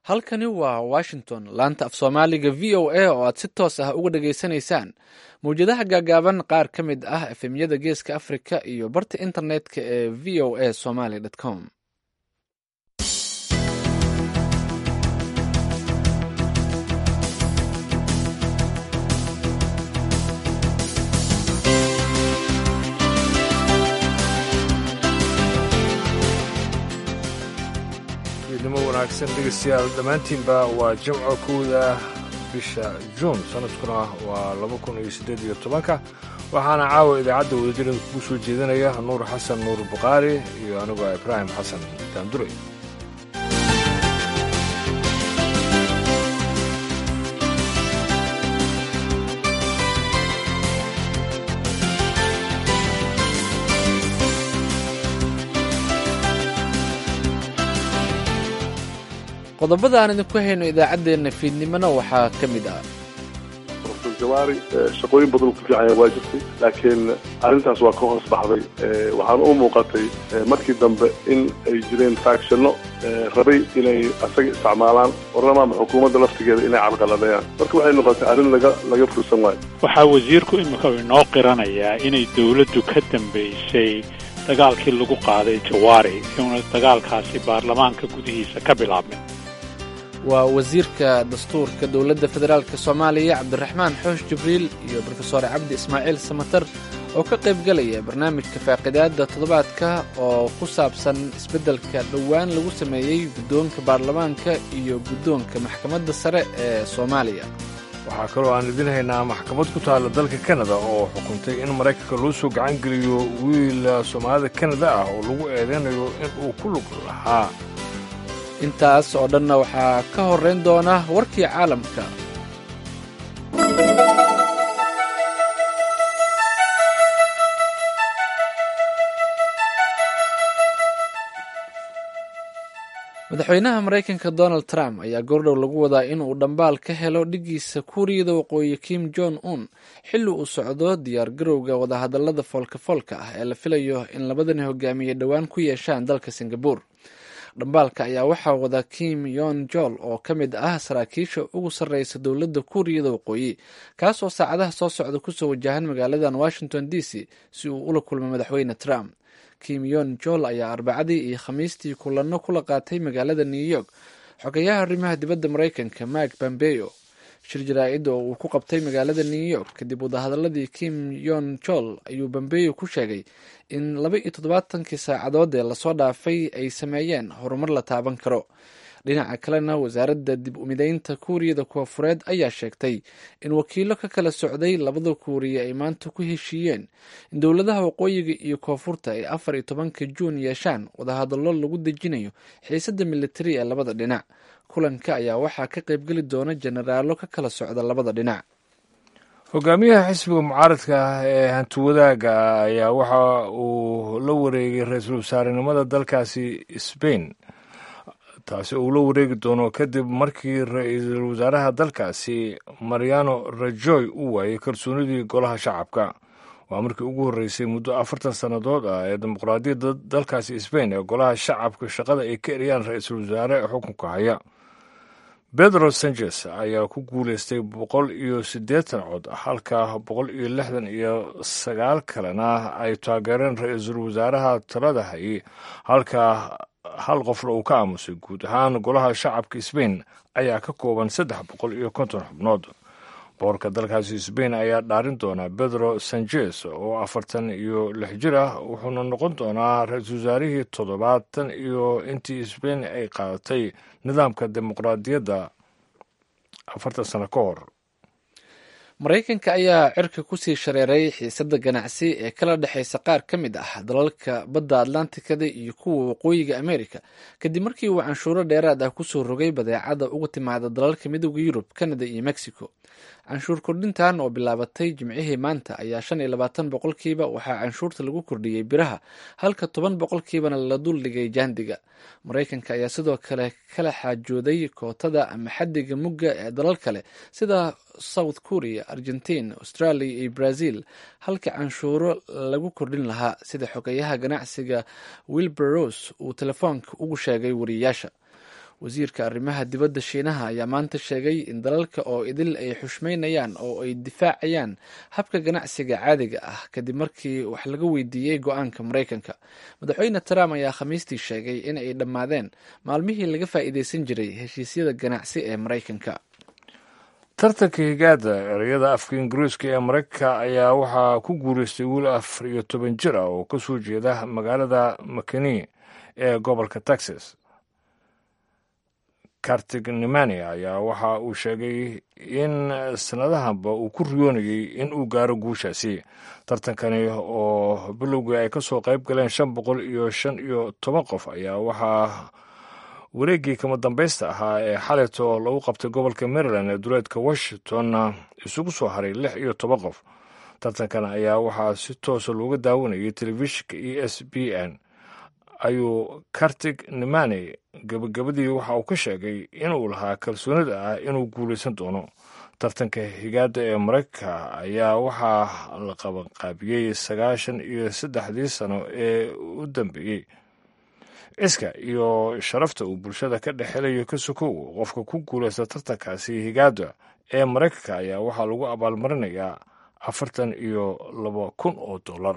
halkani waa washington laanta af soomaaliga v o a oo aad si toos ah uga dhageysanaysaan mawjadaha gaagaaban qaar ka mid ah efemyada geeska africa iyo barta internetka ee v o a somaly com nimo wanaagsan dhegeystayaal dhammaantiinba waa jimco kowda bisha juun sanadkuna waa laba kun iyo siddeed iyo tobanka waxaana caawa idaacadda wadajirada kugu soo jeedinaya nuur xasan nuur bukhaari iyo anigoo ibraahim xasan daandure qodobada aan idinku hayno idaacaddeenna fiidnimona waxaa ka mid ah profesor jawaari shaqooyin badan ku fiicanya waa jirtay laakiin arrintaas waa ka hoos baxday waxaana u muuqatay markii dambe in ay jireen faactionno rabay inay asaga isticmaalaan warlamaama xukuumadda laftigeeda inay carqaladeeyaan marka waxay noqotay arrin laga laga fursan waayo waxaa wasiirku imika inoo qiranayaa inay dowladdu ka dambaysay dagaalkii lagu qaaday jawaari inuuna dagaalkaasi baarlamaanka gudihiisa ka bilaabmin waa wasiirka dastuurka dowladda federaalk soomaaliya cabdiraxmaan xoosh jibriil iyo brofesor cabdi ismaaciil samatar oo ka qayb galaya barnaamijka faaqidaadda toddobaadka oo ku saabsan isbeddelka dhowaan lagu sameeyey guddoonka baarlamaanka iyo guddoonka maxkamadda sare ee soomaaliya waxaa kaloo aan idin haynaa maxkamad ku taalla dalka kanada oo xukuntay in maraykanka loo soo gacan geliyo wiil soomaalida kanada ah oo lagu eedeynayo in uu ku lug lahaa intaas oo dhanna waxaa ka horrayn doona warkii caalamka madaxweynaha maraykanka donald trump ayaa goordhow lagu wadaa inuu dhambaal ka helo dhiggiisa kuuriyada waqooyi kim jong un xilli uu socdo diyaar garowga wadahadallada foolka-foolka ah ee la filayo in labadani hogaamiye dhowaan ku yeeshaan dalka singabur dhambaalka ayaa waxaa wada kim yon jol oo ka mid ah saraakiisha ugu sarreysa dowladda kuuriyada waqooyi kaasoo saacadaha soo socda kusoo wajahan magaaladan washington d c si uu ula kulmo madaxweyne trump kim yon jol ayaa arbacadii iyo khamiistii kulanno kula qaatay magaalada new york xogayaha arrimaha dibadda maraykanka mark bambeyo shir jaraa-id oo uu ku qabtay magaalada new york kadib wadahadaladii kim yon jol ayuu bambeyo ku sheegay in laba iyo toddobaatankii saacadood ee lasoo dhaafay ay sameeyeen horumar la taaban karo dhinaca kalena wasaaradda dib umideynta kuuriyada koofureed ayaa sheegtay in wakiilo ka kala socday labada kuuriya ay maanta ku heshiiyeen in dowladaha waqooyiga iyo koonfurta ay afar iyo tobanka juun yeeshaan wadahadallo lagu dejinayo xiisadda militari ee labada dhinac kulanka ayaa waxaa ka qaybgeli doona jenaraallo ka kala socda labada dhinac hogaamiyaha xisbiga mucaaradka ah ee hantiwadaaga ayaa waxa uu la wareegay ra-iisul wasaarenimada dalkaasi sbain taasi uu la wareegi doono kadib markii ra-iisul wasaaraha dalkaasi mariano rajoy uu waayey kalsoonidii golaha shacabka waa markii ugu horreysay muddo afartan sannadood ah ee dimuqraadiyadda dalkaasi sbain ee golaha shacabka shaqada ay ka eriyaan ra-iisul wasaare ee xukunka haya pedro sanchez ayaa ku guuleystay boqol iyo siddeetan cod halka boqol iyo lixdan iyo sagaal kalena ay taageereen ra-iisul wasaaraha talada hayay halka hal qofna uu ka aamusay guud ahaan golaha shacabka sbain ayaa ka kooban saddex boqol iyo konton xubnood boorka dalkaasi sbain ayaa dhaarin doonaa pedro sanchez oo afartan iyo lix jir ah wuxuuna noqon doonaa ra-iisul wasaarihii toddobaatan iyo intii sbain ay qaadatay nidaamka dimuqraadiyadda afartan sano ka hor maraykanka ayaa cirka kusii shareeray xiisadda ganacsi ee kala dhexaysa qaar ka mid ah dalalka badda atlantikada iyo kuwa waqooyiga amerika kadib markii uu canshuuro dheeraad ah kusoo rogay badeecada uga timaada dalalka midooda yurub canada iyo mexico canshuur kordhintan oo bilaabatay jimcihii maanta ayaa shan iyo labaatan boqolkiiba waxaa canshuurta lagu kordhiyey biraha halka toban boqolkiibana la duldhigay jaandiga maraykanka ayaa sidoo kale kala xaajooday kootada ama xadiga mugga ee dalal kale sida south korea argentina australia iyo brazil halka canshuuro lagu kordhin lahaa sida xogeyaha ganacsiga wilbur rose uu telefoonka ugu sheegay wariyayaasha wasiirka arrimaha dibadda shiinaha ayaa maanta sheegay in dalalka oo idil ay xushmaynayaan oo ay difaacayaan habka ganacsiga caadiga ah kadib markii wax laga weydiiyey go-aanka maraykanka madaxweyne trump ayaa khamiistii sheegay in ay dhammaadeen maalmihii laga faa'iideysan jiray heshiisyada ganacsi ee maraykanka tartanka higaada ereyada afka ingiriiska ee maraykanka ayaa waxaa ku guureystay wiil afar iyo toban jir ah oo kasoo jeeda magaalada makeni ee gobolka texas kartig nemania ayaa waxa uu sheegay in sanadahanba uu ku riyoonayey in uu gaaro guushaasi tartankani oo bilowgii ay kasoo qayb galeen shan boqol iyo shan iyo toban qof ayaa waxaa wareeggii kama dambaysta ahaa ee xalito lagu qabtay gobolka maryland ee duleedka washington isugu soo haray lix iyo toban qof tartankan ayaa waxaa si toosa looga daawanayay telefishinka e s b n ayuu kartig nemani gabagabadii waxa uu ka sheegay inuu lahaa kalsoonida ah inuu guulaysan doono tartanka higaada ee maraykanka ayaa waxaa la qabanqaabiyey sagaashan iyo saddexdii sano ee u dambeeyey ciska iyo sharafta uu bulshada ka dhexelayo ka sokow qofka ku guulaysta tartankaasi higaada ee maraykanka ayaa waxaa lagu abaalmarinayaa afartan iyo laba kun oo dollar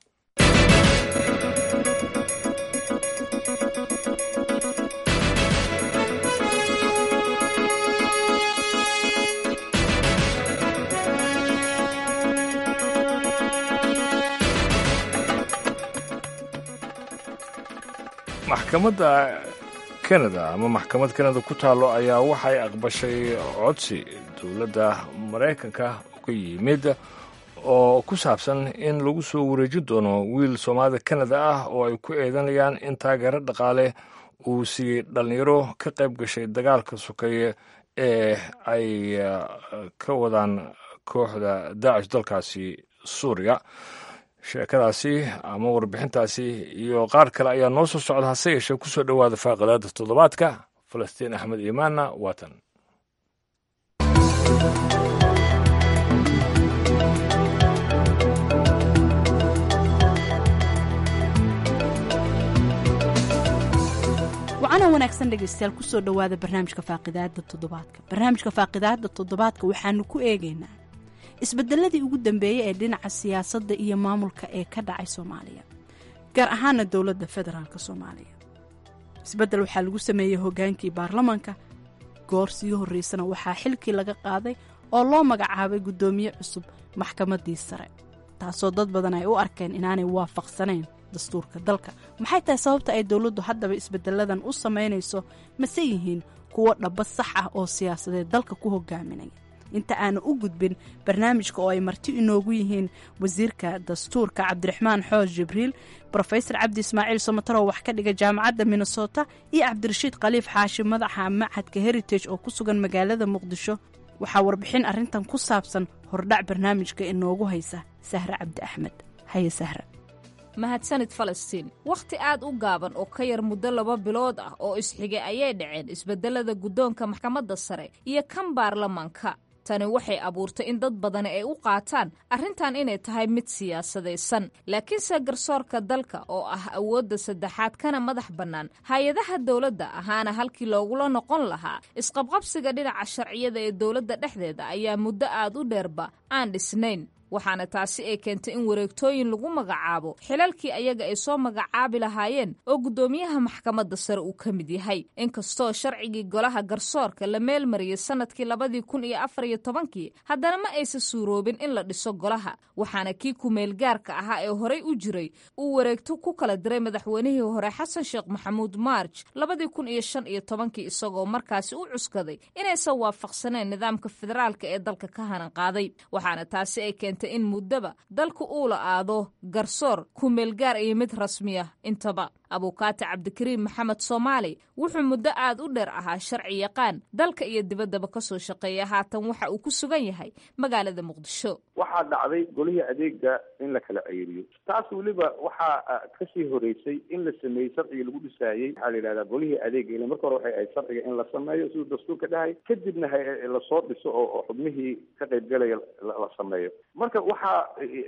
maxkamadda kanada ama maxkamad kanada ku taallo ayaa waxay aqbashay codsi dowladda maraykanka uga yimid oo ku saabsan in lagu soo wareejin doono wiil soomaalida kanada ah oo ay ku eedanayaan in taageero dhaqaale uu siiyey dhallinyaro ka qayb gashay dagaalka sokeeye ee ay ka wadaan kooxda daacish dalkaasi suuriya sheekadaasi ama warbixintaasi iyo qaar kale ayaa noo soo socda hase yeeshee ku soo dhowaada faaqidaada toddobaadka falastiin axmed iimaanna waatan wacana wanaagsan dhegaystayaal kusoo dhowaada barnaamijka faaqidaada toddobaadka barnaamijka faaqidaada toddobaadka waxaanu ku eegaynaa isbedeladii ugu dambeeyey ee dhinaca siyaasadda iyo maamulka ee ka dhacay soomaaliya gaar ahaana dowladda federaalk soomaaliya isbeddel waxaa lagu sameeyey hogaankii baarlamaanka goor sii horreysana waxaa xilkii laga qaaday oo loo magacaabay guddoomiye cusub maxkamaddii sare taasoo dad badan ay u arkeen inaanay waafaqsanayn dastuurka dalka maxay tahay sababta ay dowladdu haddaba isbedeladan u samaynayso mase yihiin kuwo dhaba sax ah oo siyaasadeed dalka ku hogaaminaya inta aanu u gudbin barnaamijka oo ay marti inoogu yihiin wasiirka dastuurka cabdiraxmaan xoos jibriil rofesor cabdi ismaaciil somataro wax ka dhiga jaamacadda minnesota iyo cabdirashiid khaliif xaashi madaxa macadka heritage oo ku sugan magaalada muqdisho waxaa warbixin arrintan ku saabsan hordhac barnaamijka inoogu haysa sahre cabdi axmed haye sahra mahadsanid falastiin wakhti aad u gaaban oo ka yar muddo laba bilood ah oo isxigay ayay dhaceen isbedelada guddoonka maxkamadda sare iyo kan baarlamaanka tani waxay abuurtay in dad badani ay u qaataan arrintan inay tahay mid siyaasadaysan laakiinse garsoorka dalka oo ah awoodda saddexaad kana madax bannaan hay-adaha dowladda ahaana halkii loogula noqon lahaa isqabqabsiga dhinaca sharciyada ee dowladda dhexdeeda ayaa muddo aad u dheerba aan dhisnayn waxaana taasi ay keentay in wareegtooyin lagu magacaabo xilalkii ayaga ay soo magacaabi lahaayeen oo guddoomiyaha maxkamadda sare uu ka mid yahay inkastoo sharcigii golaha garsoorka la meelmariyey sannadkii labadii kun iyo afar iyo tobankii haddana ma aysa suuroobin in la dhiso golaha waxaana kii ku-meelgaarka ahaa ee horey u jiray uu wareegto ku kala diray madaxweynihii hore xasan sheekh maxamuud maarj labadii kun iyo shan iyo tobankii isagoo markaasi u cuskaday inaysan waafaqsaneen nidaamka federaalka ee dalka ka hanan qaaday waxaana taasi ay keentay in muddaba dalku uu la aado garsoor ku-meelgaar iyo mid rasmiya intaba abuukaati cabdikariim maxamed soomaali wuxuu muddo aad u dheer ahaa sharci yaqaan dalka iyo dibaddaba ka soo shaqeeya haatan waxa uu ku sugan yahay magaalada muqdisho waxaa dhacday golihii adeega in la kala ceyriyo taas weliba waxaa kasii horeysay in la sameeyey sharcigii lagu dhisaayey waxaa la yidhahdaa golihii adeega ila marka hore waxay ahayd sharciga in la sameeyo siduu dastuurka dhahay kadibna lasoo dhiso oo xubnihii ka qaybgalaya la sameeyo marka waxaa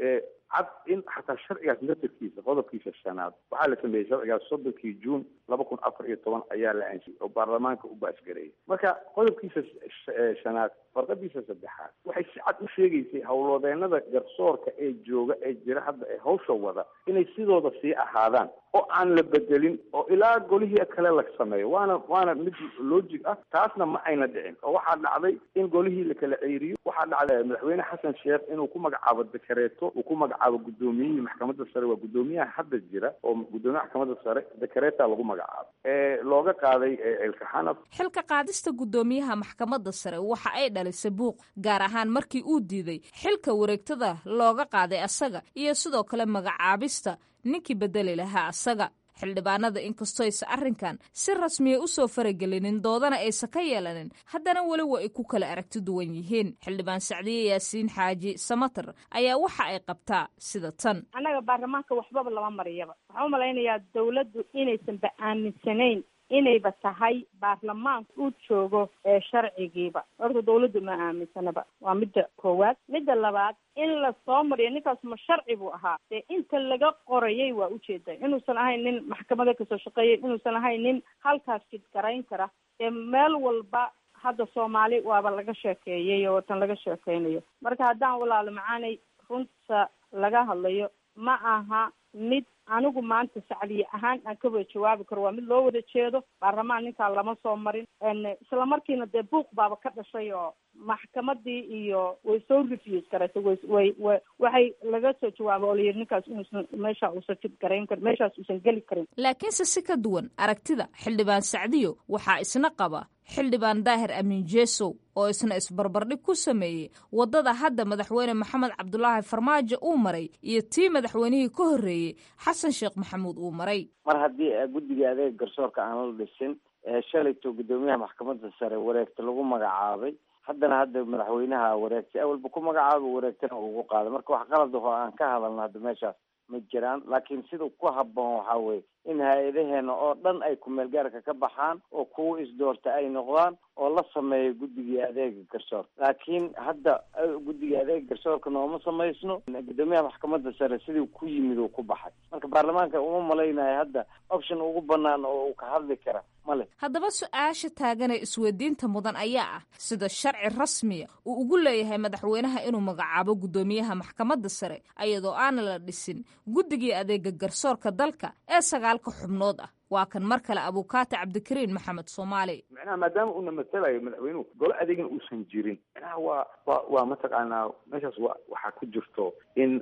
cad in xataa sharcigaas naftarkiisa qodobkiisa shanaad waxaa la sameeyey sharcigaas soddonkii juun laba kun afar iyo toban ayaa la ansiyey oo baarlamaanka u baasgareeyay marka qodobkiisa shanaad farqadiisa saddexaad waxay si cad u sheegaysay howlwadeenada garsoorka ee jooga ee jira hadda ee hawsha wada inay sidooda sii ahaadaan oo aan la bedelin oo ilaa golihii kale la sameeyo waana waana mid logic ah taasna ma ayna dhicin oo waxaa dhacday in golihii la kala ceeriyo waxaa dhacday madaxweyne xasan sheekh inuu ku magacaabo dekareeto uu ku magacaabo guddoomiyihii maxkamadda sare waa guddoomiyaha hadda jira oo guddoomiyaha maxkamadda sare dekareeta lagu magacaabo ee looga qaaday elkaxanaf xilka qaadista guddoomiyaha maxkamadda sare waxa ay dhalisay buuq gaar ahaan markii uu diiday xilka wareegtada looga qaaday asaga iyo sidoo kale magacaabista ninkii bedeli lahaa asaga xildhibaanada inkastoysa arrinkan si rasmiya usoo faragelinin doodana aysa ka yeelanin haddana weli wa ay ku kala aragti duwan yihiin xildhibaan sacdiye yaasiin xaaji samater ayaa waxa ay qabtaa sida tan annaga baarlamaanka waxbaba lama mariyaba waxaan u malaynayaa dawladdu inaysanba aaminsanayn inayba tahay baarlamaanka uu joogo ee sharcigiiba horta dawladdu ma aaminsanaba waa midda koowaad midda labaad in la soo mariyo ninkaas ma sharci buu ahaa dee inta laga qorayay waa ujeeda inuusan ahayn nin maxkamada kasoo shaqeeyay inuusan ahayn nin halkaas jidgarayn kara dee meel walba hadda soomaali waaba laga sheekeeyay oo tan laga sheekeynayo marka haddaan walaalo macaanay runta laga hadlayo ma aha mid anigu maanta sacdiye ahaan aan ka wada jawaabi karo waa mid loo wada jeedo baarlamaan ninkaa lama soo marin isla markiina dee buuq baaba ka dhashay oo maxkamadii iyo way soo refuse garatay way way wa waxay laga soo jawaaba oo layidhi ninkaas inuusan meesha uusan jid garayn karin meeshaas uusan geli karin laakiinse si ka duwan aragtida xildhibaan sacdiyo waxaa isna qaba xildhibaan daahir amiin jeesow oo isna isbarbardhig ku sameeyey waddada hadda madaxweyne maxamed cabdulaahi farmaajo uu maray iyo tii madaxweynihii ka horreeyey xasan sheekh maxamuud uu maray mar haddii guddiga adeega garsoorka aan la dhisin shalayto guddoomiyaha maxkamadda sare wareegta lagu magacaabay haddana hadda madaxweynaha wareegtay awalba ku magacaaba wareegtana ugu qaaday marka wax qalad aho aan ka hadalno hadda meeshaas ma jiraan laakiin sida ku habboon waxaa weye in hay-adaheena oo dhan ay kumeelgaarka ka baxaan oo kuwa isdoorta ay noqdaan oo la sameeyo guddigii adeega garsoorka laakiin hadda guddiga adeega garsoorka nooma samaysno guddoomiyaha maxkamadda sare sidii ku yimid uu ku baxay marka baarlamaanka uma malaynayo hadda option ugu banaan oo uu ka hadli kara male haddaba su-aasha taaganee isweydiinta mudan ayaa ah sida sharci rasmiya uu ugu leeyahay madaxweynaha inuu magacaabo guddoomiyaha maxkamadda sare ayadoo aana la dhisin guddigii adeega garsoorka dalka ee sagaalka xubnood ah waa kan mar kale abukaati cabdikariin maxamed soomaali macnaha maadaama uuna matalayo madaxweynuhu golo adeegna uusan jirin macnaha waa wa waa mataqaanaa meeshaas wa waxaa ku jirto in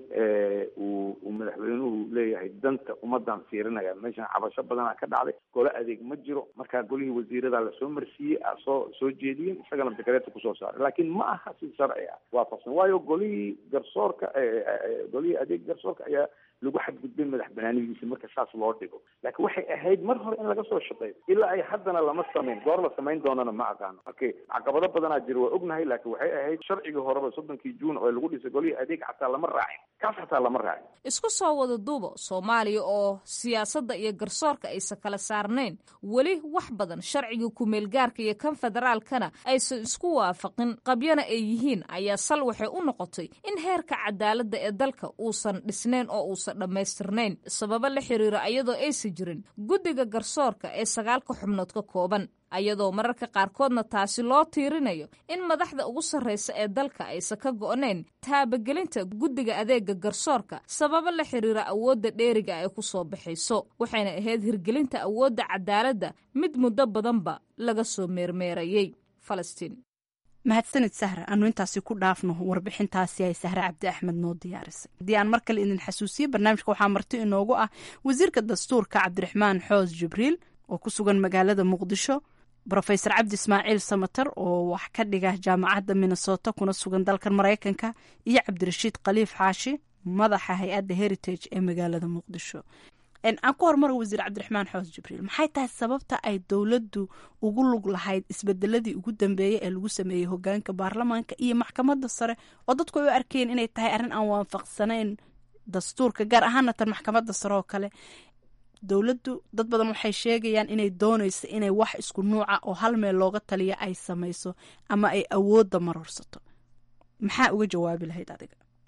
uu uu madaxweynuhu leeyahay danta ummadan fiirinaya meeshan cabasho badanaa ka dhacday golo adeeg ma jiro markaa golihii wasiirada lasoo marsiiyey soo soo jeediyeen isagana dekareeta kusoo saaray laakiin ma aha si sharci ah waafaqsan waayo golihii garsoorka golihii adeeg garsoorka ayaa lagu xadgudbay madax banaanidiisa marka saas loo dhigo laakiin waxay ahayd mar hore in laga soo shaqeeyo ilaa ay haddana lama samayn goor la samayn doonana ma aqaano marka caqabado badanaa jira waa ognahay laakiin waxay ahayd sharcigii horeba soddonkii juun oo lagu dhisay golihii adeeg xataa lama raacin kaas xataa lama raacin isku soo wada duubo soomaaliya oo siyaasadda iyo garsoorka aysan kala saarnayn weli wax badan sharciga kumeelgaarka iyo kan federaalkana aysan isku waafaqin qabyana ay yihiin ayaa sal waxay u noqotay in heerka cadaaladda ee dalka uusan dhisnayn oo uusan dhammaystirnayn sababo la xiriira ayadoo aysan jirin guddiga garsoorka ee sagaalka xubnood ka kooban ayadoo mararka qaarkoodna taasi loo tiirinayo in madaxda ugu sarraysa ee dalka aysan ka go'nayn taabagelinta guddiga adeega garsoorka sababo la xiriira awoodda dheeriga ay ku soo baxayso waxayna ahayd hirgelinta awoodda cadaaladda mid muddo badanba laga soo meermeerayey falastiin mahadsanid sahra aanu intaasi ku dhaafno warbixintaasi ay sahre cabdi axmed noo diyaarisay haddii aan mar kale idin xasuusiye barnaamijka waxaa marti inoogu ah wasiirka dastuurka cabdiraxmaan xoos jibriil oo ku sugan magaalada muqdisho rofesor cabdi ismaaciil samater oo wax ka dhiga jaamacadda minnesota kuna sugan dalkan maraykanka iyo cabdirashiid khaliif xaashi madaxa hay-adda heritage ee magaalada muqdisho aan ku hormaro wasiir cabdiraxmaan xoos jibriil maxay tahay sababta ay dowladdu ugu lug lahayd isbedeladii ugu dambeeyey ee lagu sameeyey hogaanka baarlamaanka iyo maxkamadda sare oo dadku ay u arkeen inay tahay arrin aan waafaqsanayn dastuurka gaar ahaana tan maxkamadda sare oo kale dowladdu dad badan waxay sheegayaan inay doonayso inay wax isku nuuca oo hal meel looga taliya ay samayso ama ay awoodda marorsato maxaa uga jawaabi lahayd adiga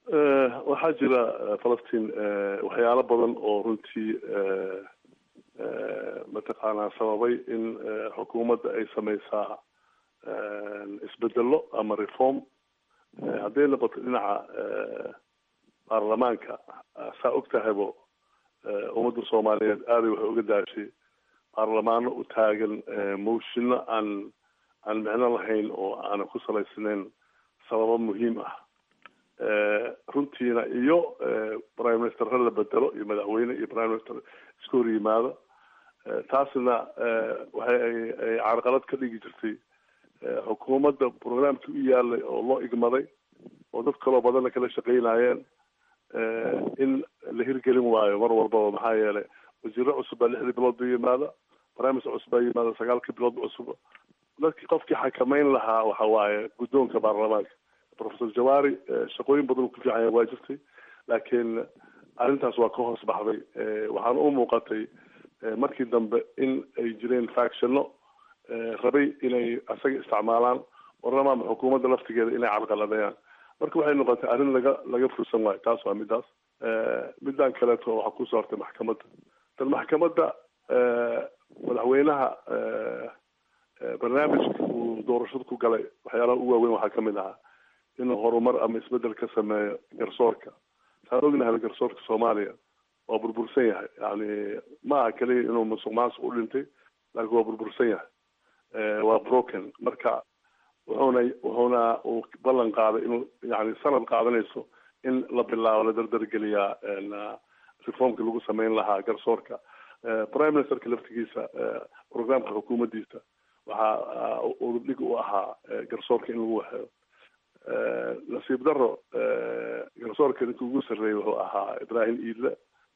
waxaa jira falastiin waxyaalo badan oo runtii mataqaanaa sababay in xukuumadda ay sameysaa isbedelo ama reform hadday noqoto dhinaca baarlamaanka saa og tahaybo ummadda soomaaliyeed aaday waxay uga daashay baarlamaano u taagan moshino aan aan micno lahayn oo aanan ku salaysnayn sababo muhiim ah runtiina iyo prime ministerra la bedelo iyo madaxweyne iyo prime minister iska hor yimaado taasna waxay ay carqalad ka dhigi jirtay xukuumadda programkii u yaalay oo loo igmaday oo dad kaloo badanna kala shaqeynayeen in la hirgelin waayo mar walbaba maxaa yeelay wasiiro cusub baa lixdii bilood ba yimaada prime minister cusub baa yimaada sagaalkii bilood ba cusub dadkii qofkii xakameyn lahaa waxa waaye guddoonka baarlamaanka professor jawari shaqooyin badan ku fiican waa jirtay laakiin arrintaas waa ka hoos baxday waxaana u muuqatay markii dambe in ay jireen factionno rabay inay asaga isticmaalaan warlamaama xukuumadda laftigeeda inay carqaladeeyaan marka waxay noqotay arrin laga laga fursan waayo taas waa midaas midaan kaleeto waxaa kusoo hortay maxkamadda tan maxkamadda madaxweynaha barnaamijka uu doorashada ku galay waxyaalaha ugu waaweyn waxaa kamid ahaa inuu horumar ama isbedel ka sameeyo garsoorka saan ognahay garsoorka soomaaliya waa burbursan yahay yani ma aha keliya inuu musuq maasuq u dhintay laakiin waa burbursan yahay waa broken marka wuxuuna wuxuuna uu ballan qaaday inuu yani sanad qaadanayso in la bilaabo la dardargeliyaa reformka lagu sameyn lahaa garsoorka prime ministerka laftigiisa programka xukuumaddiisa waxaa udubdhig u ahaa garsoorka in lagu waxeeyo nasiib daro garsoorka ninka ugu sarreeyay wuxuu ahaa ibrahim iidle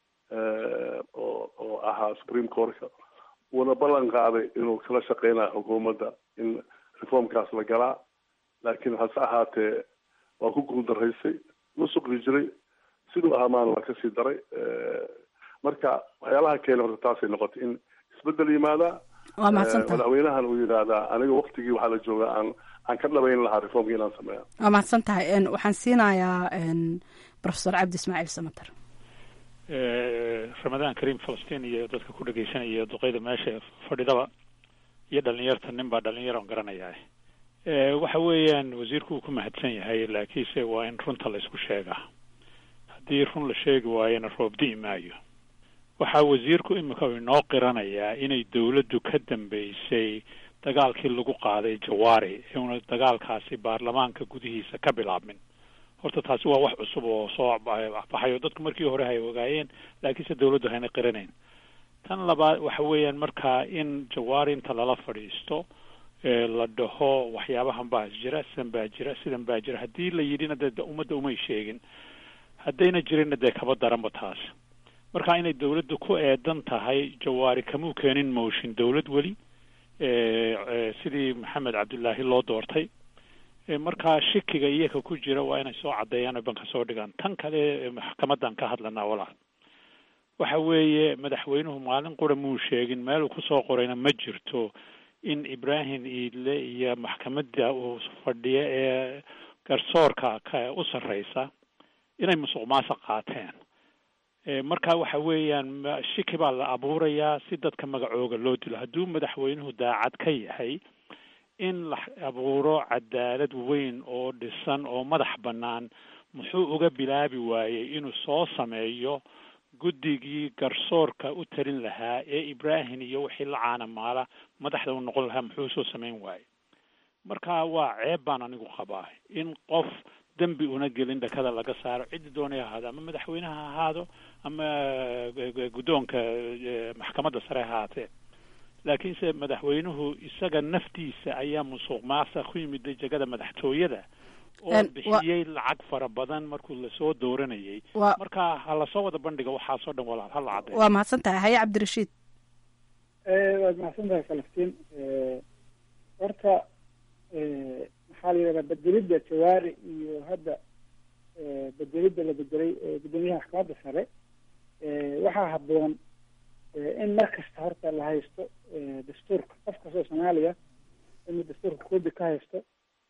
oo oo ahaa supreme courtka wuuna ballan qaaday inuu kala shaqeynayo xukuumadda in reformkaas la galaa laakiin hase ahaatee waa ku guuldaraysay musuqi jiray siduu ahaa maana waa kasii daray marka waxyaalaha keena horta taasay noqotay in isbedel yimaadaa waa mahadsantaha madaxweynahan uu yidhaahdaa aniga waktigii waxaa la joogaa aan aan ka dhabayn lahaa reformka inaan sameeya waa mahadsan tahay waxaan siinayaa professor cabdi ismaaciil samater ramadaan kariim falastiin iyo dadka ku dhegeysanaya duqeyda meesha fadhidaba iyo dhalinyarta nin baa dhalinyaran garanayaa waxa weeyaan wasiirku uu ku mahadsan yahay laakiinse waa in runta la isku sheegaa haddii run la sheegi waayona roob di'i maayo waxaa wasiirku imika inoo qiranayaa inay dawladdu ka dambeysay dagaalkii lagu qaaday jawaari una dagaalkaasi baarlamaanka gudihiisa ka bilaabmin horta taasi waa wax cusub oo soo baxayo dadku markii hore hay ogaayeen laakiinse dawladdu hayna qiranayn tan labaad waxa weeyaan markaa in jawaari inta lala fadhiisto la dhaho waxyaabahan baa jira sidan baa jira sidan baa jira haddii la yidhina dee ummadda umay sheegin haddayna jirinna dee kaba daranba taas marka inay dawladdu ku eedan tahay jawaari kamuu keenin motion dawlad weli sidii maxamed cabdullaahi loo doortay markaa shikiga iyaga ku jira waa inay soo caddeeyaan oo banka soo dhigaan tan kale maxkamadan ka hadlanaa walaal waxa weeye madaxweynuhu maalin qura muu sheegin meel uu kusoo qorayna ma jirto in ibrahim iidle iyo maxkamadda uu fadhiyo ee garsoorka ka u sarreysa inay musuq maasuq qaateen marka waxa weeyaan shiki baa la abuurayaa si dadka magacooga loo dilo hadduu madaxweynuhu daacad ka yahay in la abuuro cadaalad weyn oo dhisan oo madax bannaan muxuu uga bilaabi waayey inuu soo sameeyo guddigii garsoorka u talin lahaa ee ibrahim iyo wixii la caanamaala madaxda u noqon lahaa muxuu soo samayn waayey marka waa ceeb baan anigu qabaa in qof dembi una gelin dhakada laga saaro ciddi doonaya ahaado ama madaxweyneha ha ahaado ama guddoonka maxkamadda sare ha ahaatee laakiinse madaxweynuhu isaga naftiisa ayaa musuq maasa ku yimid jegada madaxtooyada oo bixiyey lacag fara badan markuu lasoo dooranayay marka ha lasoo wada bandhiga waxaasoo dhan walaal hala caddeeyo waa mahadsan tahay haye cabdirashiid waad mahadsan tahay falastiin horta maxaa la yidhahdaa bedelidda jawaari iyo hadda bedelidda la bedelay guddoomiyaha maxkamadda sare waxaa habboon in mar kasta horta la haysto dastuurka qof kastoo soomaaliya inuu dastuurka koobi ka haysto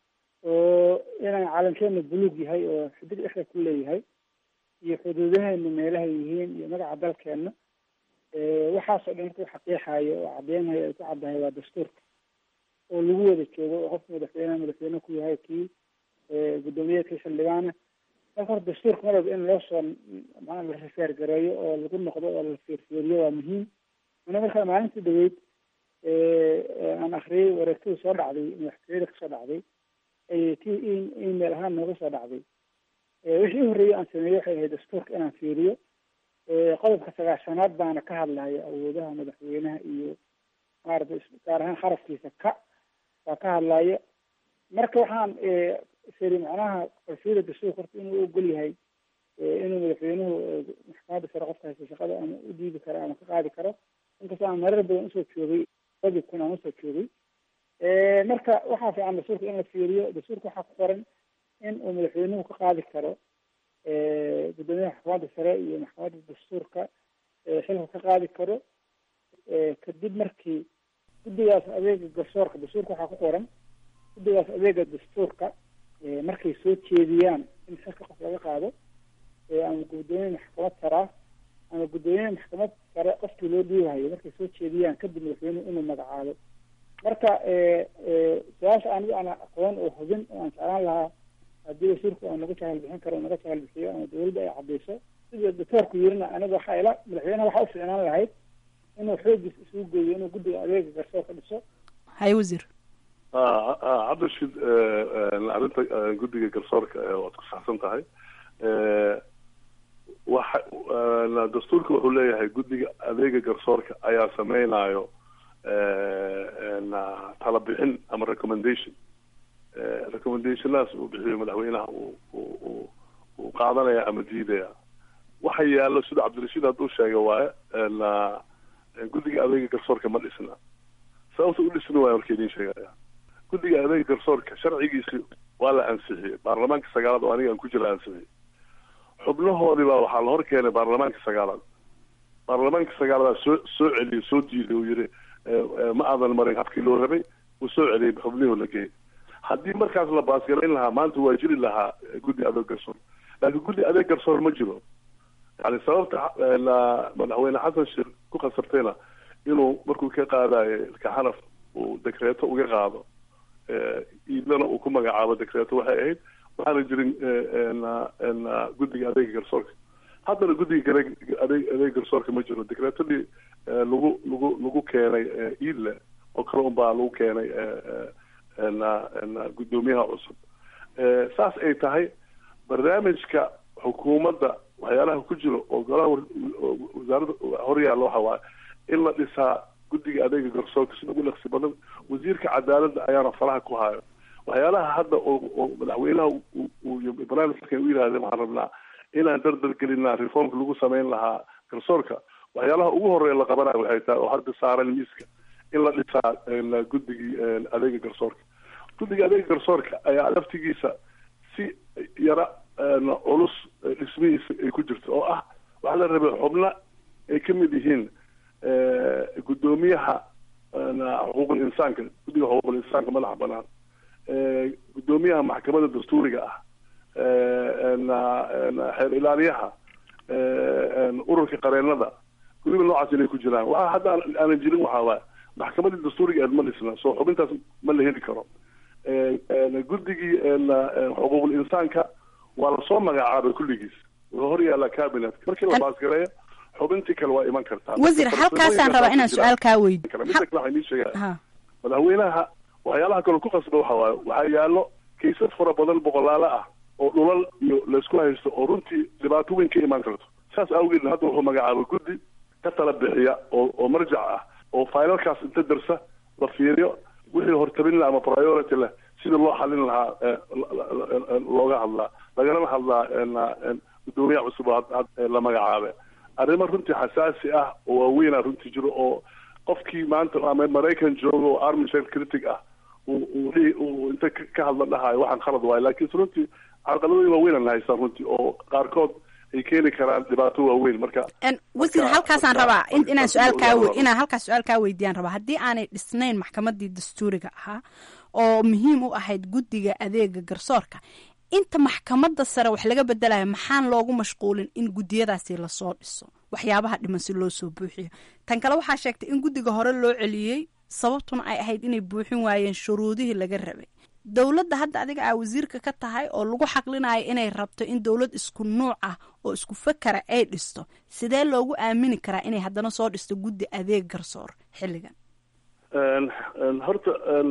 oo inaan calankeena buluug yahay oo xidig dhexda ku leeyahay iyo xuduudaheena meelahay yihiin iyo magaca dalkeena waxaasoo dhan marka xaqiixayo oo cadeynayo ay ku caddahay waa dastuurka oo lagu wada joogo oo qofka madaxweyneha madaxweyne ku yahay kii guddoomiye kii xildhibaana marka horta dastuurka mar walba in loo soo maa la rifeer gareeyo oo lagu noqdo oo la fiirfiiriyo waa muhiim ana markaa maalintii dhaweyd aan akriyay wareegtada soo dhacday madaxtooyada kasoo dhacday t email ahaan nooga soo dhacday wixii u horreeyay aan sameeyey waxay ahayd dastuurka inaan fiiriyo qodobka sagaashanaad baana ka hadlaya awoodaha madaxweynaha iyo maarata gaar ahaan xarafkiisa ka baa ka hadlaya marka waxaan siri macnaha qalfiyada dastuurka horta inuu ogol yahay inuu madaxweynuhu maxkamadda sare qofka haysta shaqada ama u diidi karo ama ka qaadi karo inkastoo aan marar badan usoo joogay wajibkun aan usoo joogay marka waxaa fiican dastuurka in la fiiriyo dastuurka waxaa ku qoran in uu madaxweynuhu ka qaadi karo guddoomiyaha maxkamadda sare iyo maxkamadda dastuurka xilka ka qaadi karo kadib markii guddigaas adeega garsoorka dastuurka waxaa ku qoran guddigaas adeega dastuurka markay soo jeediyaan in xilka qof laga qaado ama guddoomiye maxkamad saraa ama guddoomiye maxkamad sare qofkii loo dhiibahayo markay soo jeediyaan kadib madaxweynuhu inuu magacaabo marka su-aasha anigu aan aqoon oo hubin oo aan jeclaan lahaa haddii wasiirku oo naga jahal bixin karo naga jahal bixiyo ama dawladda ay cadeyso sida doctoorku yirina aniga waxaa ila madaxweyneha waxaa u ficnaan lahayd inuu xoogiis isugu geeyo inuu guddiga adeega garsoor ka dhiso hay wasiir cabdirashiid arrinta guddiga garsoorka waad ku saxsan tahay waxa dastuurka wuxuu leeyahay guddiga adeega garsoorka ayaa sameynayo tala bixin ama recommendation recommendationaas uu bixiyo madaxweynaha uu uu qaadanaya ama diidaya waxa yaallo sida cabdirashiid hadduu sheega waaye guddiga adeega garsoorka ma dhisna sababta u dhisna waaya marka idiin sheegaya guddiga adeega garsoorka sharcigiisi waa la ansixiyey baarlamaanka sagaalaad oo aniga aan ku jira ansixiyey xubnahoodii baa waxaa la hor keenay baarlamaanka sagaalaad baarlamaanka sagaaladaa soo soo celiyey soo diiday uu yihi ma aadan marin habkii loo rabay uu soo celiyey xubnihii la geeyey haddii markaas la baasgarayn lahaa maanta waa jiri lahaa guddi adeeg garsoor laakiin guddi adeeg garsoor ma jiro yani sababta madaxweyne xasan sheekh ku khasabtayna inuu markuu ka qaadayo ilkaxanaf uu dekreeto uga qaado iidlana uu ku magacaabo dekreeto waxay ahayd waxaana jirin guddiga adeega garsoorka haddana guddiga adeeg adeeg garsoorka ma jiro dekreetadii lagu lagu lagu keenay iidle oo kale un baa lagu keenay guddoomiyaha cusub saas ay tahay barnaamijka xukuumadda waxyaalaha ku jira oo golaha wasaaradda horyaalla waxa waaye in la dhisaa guddiga adeega garsoorka sida ugu dhaqsi badan wasiirka cadaaladda ayaana faraha ku hayo waxyaalaha hadda oo madaxweynaha barnaamijkan u yidhahdeen waxaan rabnaa inaan dardar gelinaa reformka lagu sameyn lahaa garsoorka waxyaalaha ugu horeeya la qabanayo waxay tahay oo hadda saaran miiska in la dhisaa guddigii adeega garsoorka guddiga adeega garsoorka ayaa laftigiisa si yara culus dhismihiisa ay ku jirto oo ah waxaa la rabay xubno ay ka mid yihiin guddoomiyaha xuquuqul insaanka guddiga xuquuqul insaanka madaxa banaan guddoomiyaha maxkamadda dastuuriga ah xeer ilaaliyaha ururka qareenada guriba noocaas inay ku jiraan waxa hadda aanan jirin waxaa waay maxkamadii dastuuriga eed ma dhisna soo xubintaas ma la heli karo guddigii xuquuqul insaanka waa lasoo magacaabay kulligiis wuxuu hor yaallaa cabinet markii la baasgareeyo xubintii kale waa iman kartaa wasiir halkaasaan rabaa inaan su-aal kaa weydiyo mida kale waxaa inii sheegaya madaxweynaha waxyaalaha kaloo ku qasba waxa waaye waxaa yaallo kaysas fara badan boqolaalo ah oo dhulal iyo laysku haysto oo runtii dhibaato weyn ka imaan karto saas awgeed hadda wuxuu magacaabay guddi ka tala bixiya oo oo marjac ah oo failalkaas inta darsa la fiiriyo wixii hortabin leh ama priority leh sida loo xalin lahaa looga hadlaa lagalama hadlaa guddoomiyaha cusub la magacaabe arrimo runtii xasaasi ah oo waaweynaa runtii jiro oo qofkii maanta ama maraykan jooga oo army shell critic ah uu inta ka hadla dhahayo waxaan khalad waayo laakiin runtii carqaladooyin waaweynaan haystaan runtii oo qaarkood ay keeni karaan dhibaato waaweyn marka wasiir halkaasaan rabaa inaan su-aal kaa inaan halkaas su-aal kaa weydiiyaan rabaa haddii aanay dhisnayn maxkamadii dastuuriga ahaa oo muhiim u ahayd guddiga adeega garsoorka inta maxkamadda sare wax laga bedelayo maxaan loogu mashquulin in guddiyadaasi lasoo dhiso waxyaabaha dhiman si loo soo buuxiyo tan kale waxaa sheegtay in guddiga hore loo celiyey sababtuna ay ahayd inay buuxin waayeen shuruudihii laga rabay dowladda hadda adiga aa wasiirka ka tahay oo lagu xaqlinayo inay rabto in dowlad isku nuuc ah oo isku fakara ay dhisto sidee loogu aamini karaa inay haddana soo dhisto guddi adeeg garsoor xilligan horta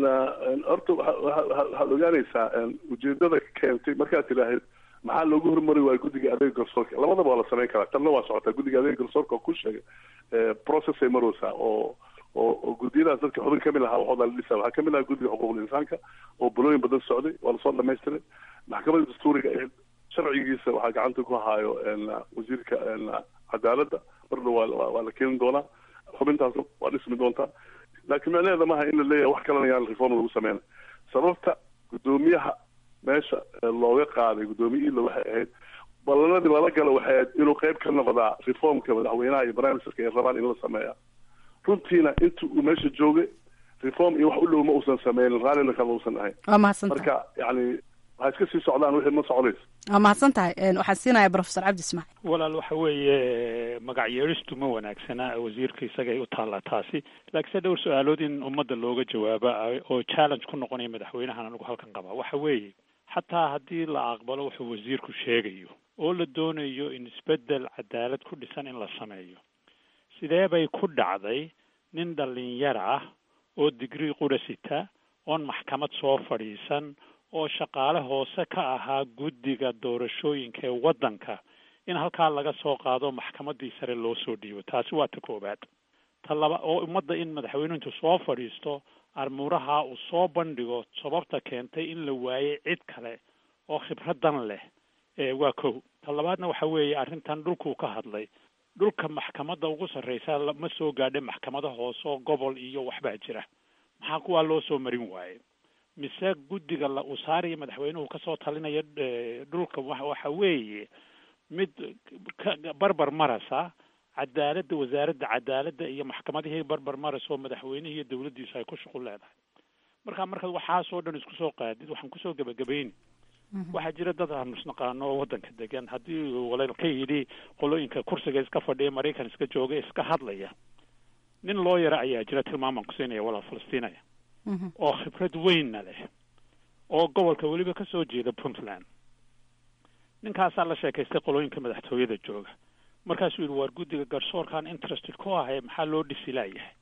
horta waxaad ogaanaysaa ujeedada keentay markaad tidhaahid maxaa loogu hormari waaya guddiga adeega garsoorka labadaba waa la samayn karaa tanna waa socotaa guddiga adeega garsoorka oo ku sheegay process ay maraysaa oo oo oo guddiyadaas dadka xubin kamid ahaa waxooda la dhisa waxaa kamid ahaa guddiga xuquuqul insaanka oo bulooyin badan socday waa lasoo dhamaystiray maxkamadda dastuuriga ee sharcigiisa waxaa gacanta ku haayo wasiirka cadaaladda marna waa waa la keeni doonaa xubintaas waa dhismi doontaa laakiin macnaheeda maaha in la leeyahay wax kalena yaan reform lagu sameyna sababta guddoomiyaha meesha looga qaaday guddoomiye ila waxay ahayd ballanadii lala galo waxay ahayd inuu qayb ka noqdaa reformka madaxweynaha iyo prime ministerka ay rabaan in la sameeya runtiina inta uu meesha joogay reform iyo wax u dhow ma uusan sameynin raallina kama uusan ahayn waa mahadsantahay marka yani waxay iska sii socdaan wixii ma soconayso waa mahadsan tahay waxaan siinaya professor cabdi ismaaciil walaal waxa weeye magac yeeristu ma wanaagsana wasiirka isagay u taallaa taasi laakiinse dhowr su-aalood in ummadda looga jawaaba oo challenge ku noqonaya madaxweynahan anigu halkan qabaa waxa weeye xataa haddii la aqbalo wuxuu wasiirku sheegayo oo la doonayo in isbeddel cadaalad ku dhisan in la sameeyo sidee bay ku dhacday nin dhalinyar ah oo digrii qura sita oon maxkamad soo fadhiisan oo shaqaale hoose ka ahaa guddiga doorashooyinka ee waddanka in halkaa laga soo qaado maxkamaddii sare loo soo dhiibo taasi waa ta koowaad ta laba oo ummadda in madaxweynuhu intuu soo fadhiisto armuuraha uu soo bandhigo sababta keentay in la waayey cid kale oo khibradan leh waa kow ta labaadna waxa weeye arrintan dhulkuu ka hadlay dhulka maxkamadda ugu sarreysa ma soo gaadha maxkamada hoose oo gobol iyo waxbaa jira maxaa kuwaa loo soo marin waaye mise guddiga la uu saaraya madaxweynuhu kasoo talinaya dhulka waxa weeye mid ka barbar marasa cadaaladda wasaaradda cadaaladda iyo maxkamadihii barbar marasa oo madaxweynihii iyo dawladdiisu ay ku shuqul leedahay marka markaad waxaasoo dhan isku soo qaadid waxaan kusoo gebagabayni waxaa jira dad aanu isnaqaano oo waddanka degan haddii walal ka yidhi qolooyinka kursiga iska fadhiya maraykan iska jooga iska hadlaya nin loo yara ayaa jira tilmaamaan kusiinaya walaal falastiinaya oo khibrad weynna leh oo gobolka weliba ka soo jeeda puntland ninkaasaa la sheekaystay qolooyinka madaxtooyada jooga markaasuu yidhi waar guddiga garsoorkan interested ku ahay maxaa loo dhisi laayahay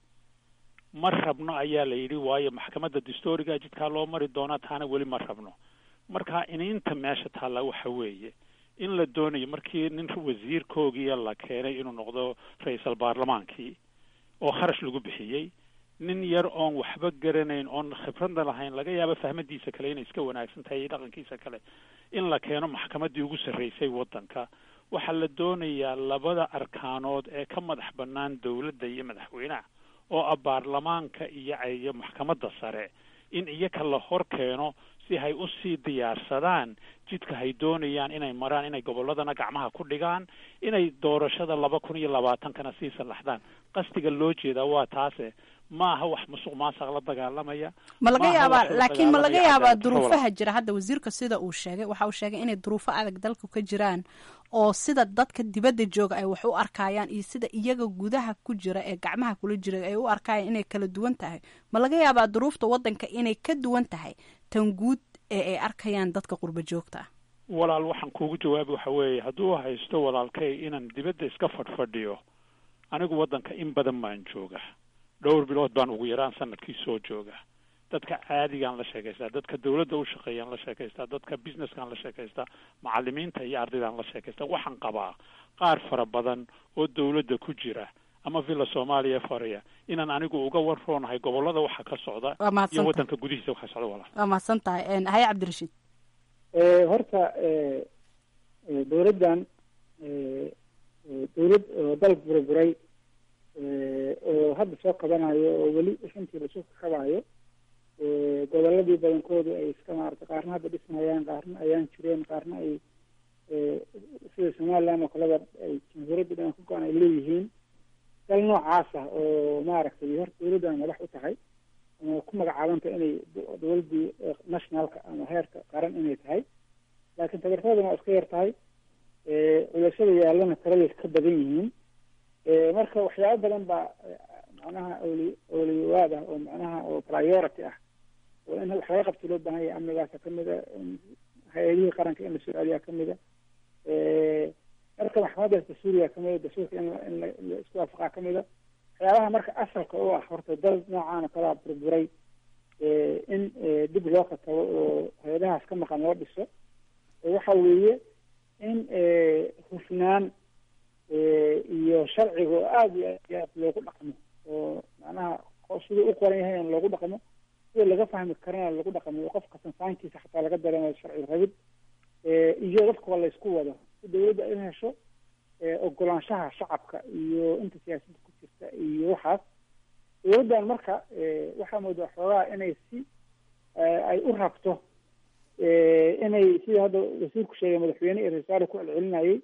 ma rabno ayaa la yidhi waayo maxkamadda dastooriga jidkaa loo mari doonaa taana weli ma rabno marka iniinta meesha taalla waxa weeye in la doonayo markii nin wasiirkoogiiya la keenay inuu noqdo ra-iisal baarlamaankii oo kharash lagu bixiyey nin yar oon waxba garanayn oon khibradna lahayn laga yaabo fahmadiisa kale inay iska wanaagsan tahay iyo dhaqankiisa kale in la keeno maxkamaddii ugu sarreysay waddanka waxaa la doonayaa labada arkaanood ee ka madax bannaan dowladda iyo madaxweynaha oo ah baarlamaanka iyo iyo maxkamadda sare in iyaka la hor keeno si hay usii diyaarsadaan jidka hay doonayaan inay maraan inay gobolladana gacmaha ku dhigaan inay doorashada laba kun iyo labaatankana sii sallaxdaan qasdiga loo jeedaa waa taase ma aha wax musuq maasaq la dagaalamaya ma laga yaabaa laakiin ma laga yaabaa duruufaha jira hadda wasiirka sida uu sheegay waxa uu sheegay inay duruufo adag dalka ka jiraan oo sida dadka dibadda jooga ay wax u arkayaan iyo sida iyaga gudaha ku jira ee gacmaha kula jira ay u arkayaan inay kala duwan tahay ma laga yaabaa duruufta waddanka inay ka duwan tahay tan guud ee ay arkayaan dadka qurba joogta ah walaal waxaan kuugu jawaabi waxa weeye hadduu haysto walaalkay inaan dibadda iska fadhfadhiyo anigu waddanka in badan baan jooga dhowr bilood baan ugu yaraan sanadkii soo jooga dadka caadigaan la sheekaystaa dadka dawladda u shaqeeyaan la sheekaystaa dadka businesskaan la sheekaystaa macalimiinta iyo ardaydaan la sheekaystaa waxaan qabaa qaar fara badan oo dawladda ku jira ama villa soomaaliya faraya inaan anigu uga warroonahay gobollada waxa ka socda iyo waddanka gudihiisa waxa socda walaal waa mahadsan tahay haye cabdirashiid horta dawladdan dawlad oo dalka burburay oo hadda soo qabanayo oo weli shantii lasoo kabayo goboladii badankoodu ay iska maarata qaarna hadda dhismayaan qaarna ayaan jireen qaarna ay sida somaliland oo kaleba ay jamhuuriyadda dhan ka go-an ay leeyihiin dal noocaas ah oo maaragtay hor dowladdan madax u tahay ama ku magacaabanta inay dowladdii nationalka ama heerka qaran inay tahay laakiin tabartadana waa iska yar tahay culashada yaallana tiraday ka badan yihiin marka waxyaabo badan baa macnaha oli oliwaad ah oo macnaha oo priority ah oo in wax laga qabto loo baahan yahay amnigaasa kamida hay-adihii qaranka in la soo celiyaa kamida marka maxkamadaas dastuuriga kamida dastuurka in in la isku waafaqaa kamida waxyaabaha marka asalka u ah horta dal noocaan oo kalaa burburay in dib loo katabo oo hay-adahaas ka maqan loo dhiso waxa weeye in hufnaan iyo sharciga oo aada iyo aad iyo aad loogu dhaqmo oo macnaha siduu u qoran yahay in loogu dhaqmo sida laga fahmi karana lagu dhaqmo oo qofka sansaankiisa xataa laga dareemayo sharci rabid iyo dadka waa laysku wado si dawladda ay hesho ogolaanshaha shacabka iyo inta siyaasadda ku jirta iyo waxaas dawladdan marka waxaa moodaa xoogaa inay si ay u rabto inay sida hadda wasiirku sheegay madaxweyne iyo rasaare ku celcelinayay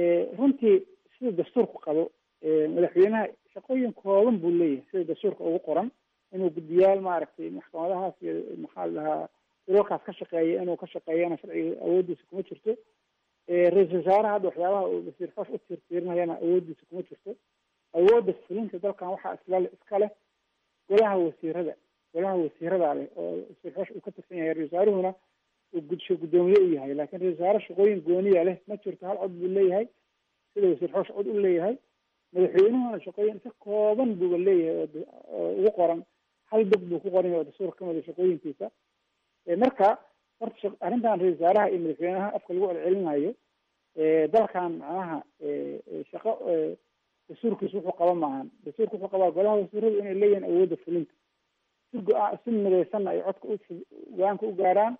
runtii sida dastuurku qabo madaxweynaha shaqooyin kooban buu leeyahay sida dastuurka ugu qoran inuu guddiyaal maaragtay maxkamadahaas iyo maxaa la dhahaa dalalkaas ka shaqeeya inuu ka shaqeeyana sharciga awooddiisa kuma jirto ra-iisul wasaaraha hadda waxyaabaha uu wasiir xoosh u tiirtiirinayana awooddiisa kuma jirto awoodda fulinta dalkan waxaa isla iska leh golaha wasiirada golaha wasiirada leh oo wasiir xoosh uu ka tirsan yahay ra-isul wasaaruhuna uu gudsho guddoomiye u yahay laakiin ra-isul wasaare shaqooyin gooniya leh ma jirto hal cod buu leeyahay sida wasiir xoosh cod u leeyahay madaxweynuhuna shaqooyin si kooban buuba leeyahay oo ugu qoran hal dog buu ku qoran yahay oo dastuurka kamida shaqooyinkiisa marka horta arrintan ra-isul wasaaraha iyo madaxweynaha afka lagu celcelinayo dalkan macnaha shaqo dastuurkiisa wuxuu qaba maahan dastuurka wuxuu qabaa golaha wasiiradu inay leeyihiin awoodda fulinta si go-a si midaysanna ay codka u go-aanka u gaaraan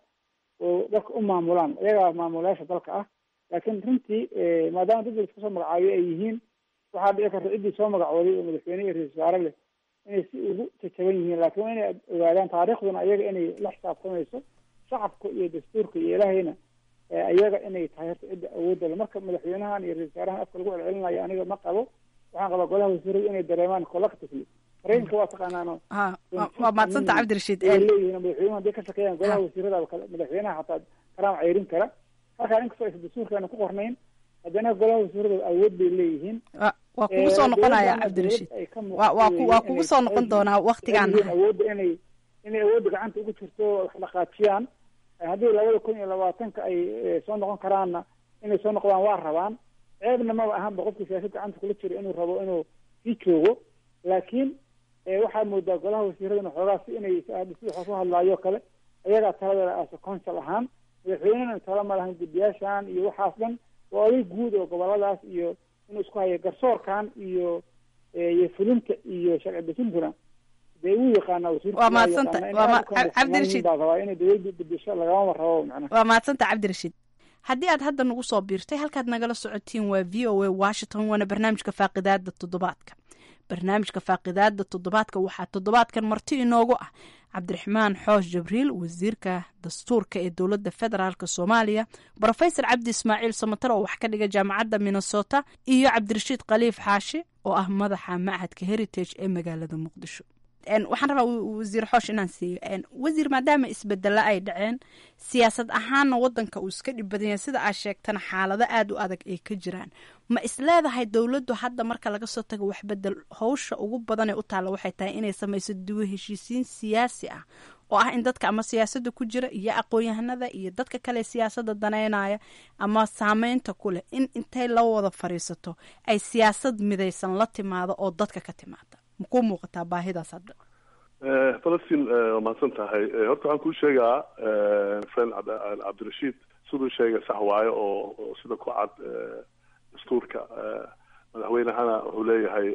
oo dalka u maamulaan iyagaa maamulayaasha dalka ah laakiin runtii maadaama dad laisku soo magacaabiyo ay yihiin waxaa dhici karta ciddii soo magacooday oo madaxweyne iyo ra-isul wasaare leh inay si ugu jajaban yihiin laakiin waa inay ogaadaan taariikhduna iyaga inay la xisaabtamayso shacabka iyo dastuurka iyo ilaahayna iyaga inay tahay horta cidda awoodda le marka madaxweynahan iyo ra-isul wasaarahan afka lagu celcelinayo aniga ma qabo waxaan qabaa golaha wasiiradu inay dareemaan collectively maraykanka waa taqaanaano waa maadsanta cabdirashiid leeyihiin madaxweynuhu hadday ka shaqeeyaan golaha wasiirada madaxweynaha xataa karaam ceyrin kara markaa inkastoo aysan dastuurkeena ku qornayn haddana golaha wasiirada awood bay leeyihiin waa kugu soo noqonaya cabdirashiid wa waa ku waa kugu soo noqon doonaa waktigaan awoodda inay inay awoodda gacanta ugu jirto wax dhaqaajiyaan haddii labada kun iyo labaatanka ay soo noqon karaanna inay soo noqdaan waa rabaan ceebna maba ahanba qofkii siyaasad gacanta kula jiro inuu rabo inuu sii joogo laakiin waxaa moodaa golaha wasiiradana xoogaa si inay sida waxaa ku hadlaayo kale ayagaa taladeeda aasa council ahaan madaxweynena tala ma lahan guddiyaashan iyo waxaas dhan waa oday guud oo goboladaas iyo inuu isku hayo garsoorkan iyo iyo fulinta iyo sharci dejintuna dee wuu yaqaanaa wasiirka waa maadsanta waa cabdirashiid baa rabaa inay dawladda bedesho lagamama rabo macnaha waa maadsanta cabdirashiid haddii aad hadda nagu soo biirtay halkaad nagala socotiin waa v o a washington waana barnaamijka faaqidaada toddobaadka barnaamijka faaqidaada toddobaadka waxaa toddobaadkan marti inoogu ah cabdiraxmaan xoosh jabriil wasiirka dastuurka ee dowladda federaalk soomaaliya brofesor cabdi ismaaciil samatar oo wax ka dhiga jaamacadda minnesota iyo cabdirashiid khaliif xaashi oo ah madaxa machadka heritage ee magaalada muqdisho waxaan rabaa wasiir xoosh inaan siiyo wasiir maadaama isbedelo ay dhaceen siyaasad ahaanna wadanka uu iska dhib badan yahay sida aad sheegtana xaalado aada u adag ay ka jiraan ma isleedahay dowladdu hadda marka laga soo tago waxbedel howsha ugu badan ee u taalla waxay tahay inay samayso duwo heshiisiin siyaasi ah oo ah in dadka ama siyaasadda ku jira iyo aqoon-yahanada iyo dadka kale siyaasadda daneynaya ama saameynta ku leh in intay la wada fadhiisato ay siyaasad midaysan la timaado oo dadka ka timaada makuu muuqataa baahidaas hadda falastiin waa mahadsan tahay horta waxaan kuu sheegaa friend cabdirashiid siduu sheegay sax waayo oo sida ku cad dastuurka madaxweynehana wuxuu leeyahay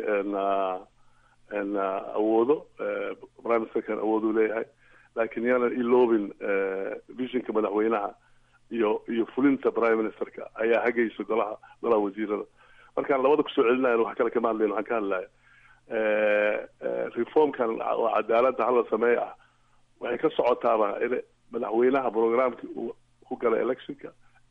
awoodo prime ministerkan awood uu leeyahay laakiin yaanan iloobin visionka madaxweynaha iyo iyo fulinta prime ministerka ayaa hagaysa golaha golaha wasiirada markaan labada kusoo celinayan wax kale kama hadlayn waxaan ka hadlaya reformkan oo cadaaladda hala sameey ah waxay ka socotaaba in madaxweynaha programkii uu ku galay electionka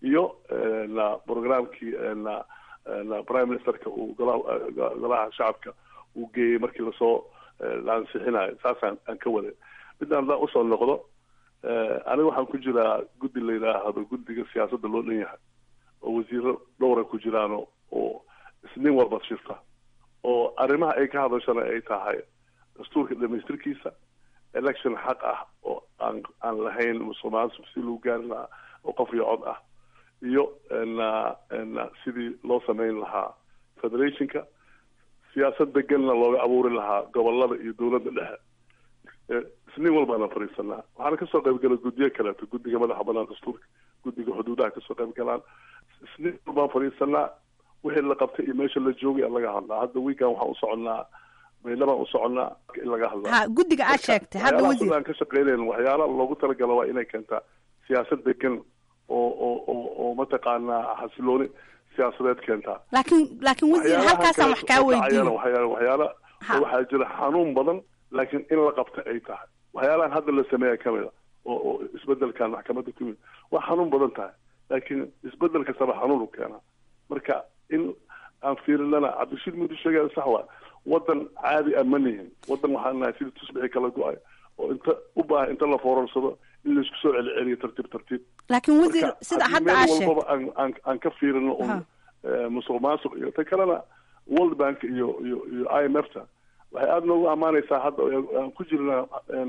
iyo na programkii na na prime ministerka uu golaha golaha shacabka uu geeyey markii lasoo la ansixinayo saasaan aan ka waday midaan haddaan usoo noqdo aniga waxaan ku jiraa guddi la yidhaahdo guddiga siyaasadda loo dhan yahay oo wasiiro dhowra ku jiraan oo isniin walba shirta oo arrimaha ay ka hadashana ay tahay dastuurka dhamaystirkiisa election xaq ah oo aan aan lahayn musuqmaasuq si lagu gaari lahaa oo qof iyo cod ah iyo na na sidii loo samayn lahaa federationka siyaasad deganna looga abuuri lahaa gobolada iyo dowladda dhexe isniin walbaana fadhiisanaa waxaana kasoo qaybgala guddiyo kaleeto guddiga madaxa banaan dastuurka guddiga xuduudaha kasoo qayb galaan isniin walbaan fadhiisanaa wixii la qabtay iyo meesha la joogay aan laga hadlaa hadda weekan waxaan u soconnaa baydhabaan u soconnaa in laga hadlaa ha guddiga aad sheegtay hadda wasiir aan ka shaqeynayn waxyaala loogu talagalo waa inay keentaa siyaasad degan oo oo oo oo mataqaanaa xasilooni siyaasadeed keentaa laakiin laakiin wasiir halkaasaan wax kaa weydiin waxyaala waxyaala waxaa jira xanuun badan laakiin in la qabta ay tahay waxyaalahan hadda la sameeya kamid a oo oo isbedelkan maxkamadda ku yimid waa xanuun badan tahay laakiin isbedel kastaba xanuun u keenaa marka in aan fiirinana cabdishiid mudu sheegaya sax waa wadan caadi ah ma nihin wadan waxaan nahay sidii tusbixi kala go-ay oo inta u baahan inta la foorarsado in laisku soo celiceliyo tartiib tartiib laakiin wasiir sida hadda aad sheegtay walbaba aan aan aan ka fiirino un musuq maasuq iyo ta kalena world bank iyo iyo iyo i m f ta waxay aada noogu ammaanaysaa hadda aan ku jirna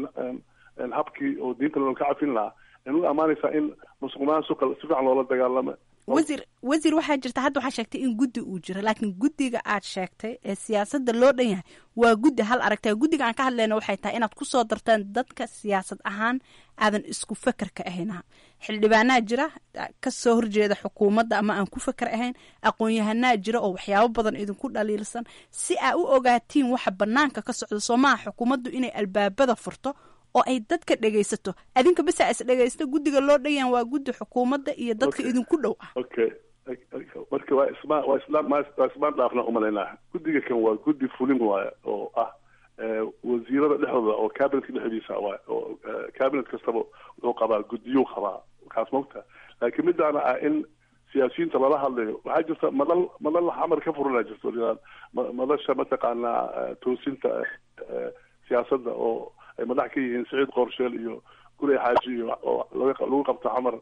habkii oo diinta loo ka cafin lahaa ay noogu ammaanaysaa in musuq maasuqa si fiican loola dagaalamo wasiir wasiir waxaa jirta hadda waxaa sheegtay in guddi uu jiro laakiin guddiga aad sheegtay ee siyaasadda loo dhan yahay waa guddi hal aragtay guddiga aan ka hadlayna waxay tahay inaad kusoo dartaan dadka siyaasad ahaan aadan isku fekerka ahayna xildhibaanaa jira kasoo horjeeda xukuumadda ama aan ku feker ahayn aqoon-yahanaa jira oo waxyaabo badan idinku dhaliilsan si aa u ogaatiin waxa banaanka ka socda soo maaha xukuumaddu inay albaabada furto oo ay dadka dhegaysato adinka besa is dhegaysta guddiga loo dhayan waa guddi xukuumadda iyo dadka idinku dhow ah okay marka waa isma waa islaan waa ismaan dhaafna umalaynaa guddiga kan waa guddi fulin waaya oo ah wasiirada dhexdooda oo cabinetka dhexdiisa waay oo cabinet kastaba wuxuu qabaa guddiyuu qabaa kaas mogta laakiin midaana ah in siyaasiyiinta lala hadlayo waxaa jirta madal madal xamar ka furanaa jirto madasha mataqaanaa toosinta siyaasadda oo ay madax ka yihiin saciid qoorsheel iyo gurey xaaji iyo oo lagu qabto xamar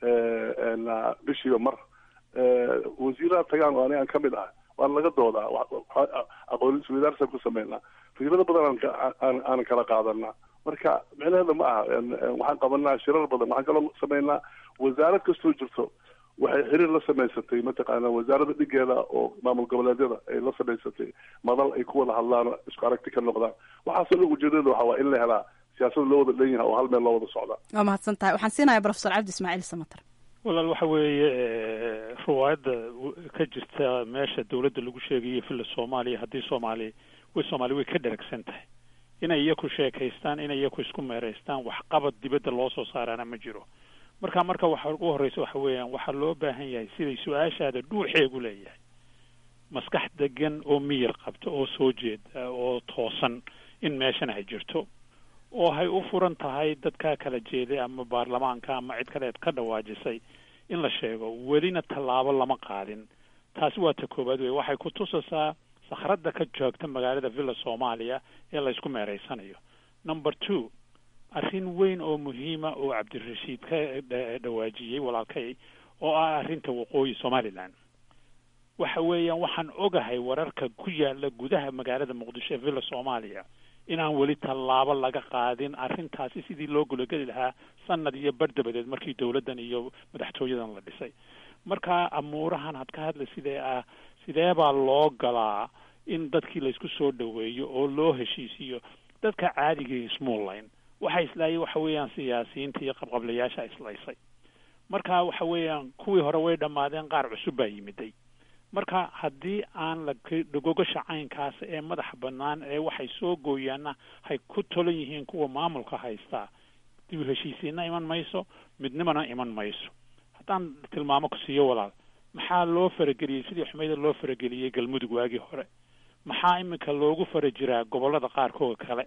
bishiiba mar wasiiraha tagaan oo aniga aan kamid ah waan laga doodaa aqoon isweydaarsan ku sameynaa fikrado badan aan aanan kala qaadanaa marka micnaheeda ma aha waxaan qabanaa shirar badan waxaan kaloo sameynaa wasaarad kastoo jirto waxay xiriir la samaysatay mataqaana wasaarada dhigeeda oo maamul goboleedyada ay la samaysatay madal ay ku wada hadlaan isku aragti ka noqdaan waxaasoo dhan ujeedada waxa waa in la helaa siyaasada loo wada dhan yahay oo hal meel loo wada socdaa waa mahadsan tahay waxaan siinaya profesor cabdi ismaaciil samater walaal waxa weeye riwaayadda ka jirta meesha dawladda lagu sheegayo villa soomaaliya haddii soomaali way soomaali way ka dheragsan tahay inay iyaku sheekaystaan inay iyaku isku meeraystaan waxqabad dibadda loo soo saaraana ma jiro marka marka waxa ugu horreysa waxa weeyaan waxaa loo baahan yahay siday su-aashaada dhuuxeegu leeyahay maskax degan oo miyir qabta oo soo jeeda oo toosan in meeshan ay jirto oo hay u furan tahay dadkaa kala jeeday ama baarlamaanka ama cid kaleed ka dhawaajisay in la sheego welina tallaabo lama qaadin taasi waa ta koowaad wey waxay ku tusaysaa sakhradda ka joogta magaalada villa soomaaliya ee la isku meereysanayo number two arrin weyn oo muhiima oo cabdirashiid ka dhawaajiyey walaalkay oo ah arrinta waqooyi somaliland waxa weeyaan waxaan ogahay wararka ku yaala gudaha magaalada muqdisho ee villa soomaaliya inaan weli tallaabo laga qaadin arrintaasi sidii loo gulageli lahaa sanad iyo bar dabadeed markii dawladdan iyo madaxtooyadan la dhisay marka amuurahan had ka hadlay sidee ah sidee baa loo galaa in dadkii laysku soo dhaweeyo oo loo heshiisiiyo dadka caadigii ismuullayn waxa islaayay waxa weeyaan siyaasiyiinta iyo qabqablayaasha islaysay marka waxa weeyaan kuwii hore way dhammaadeen qaar cusub baa yimiday marka haddii aan lagogasha caynkaas ee madaxa bannaan ee waxay soo gooyaana hay ku tolan yihiin kuwa maamulka haystaa dib u heshiisiina iman mayso midnimana iman mayso haddaan tilmaamo ku siiyo walaal maxaa loo farageliyey sidii xumeyda loo farageliyey galmudug waagii hore maxaa iminka loogu fara jiraa gobollada qaarkooda kale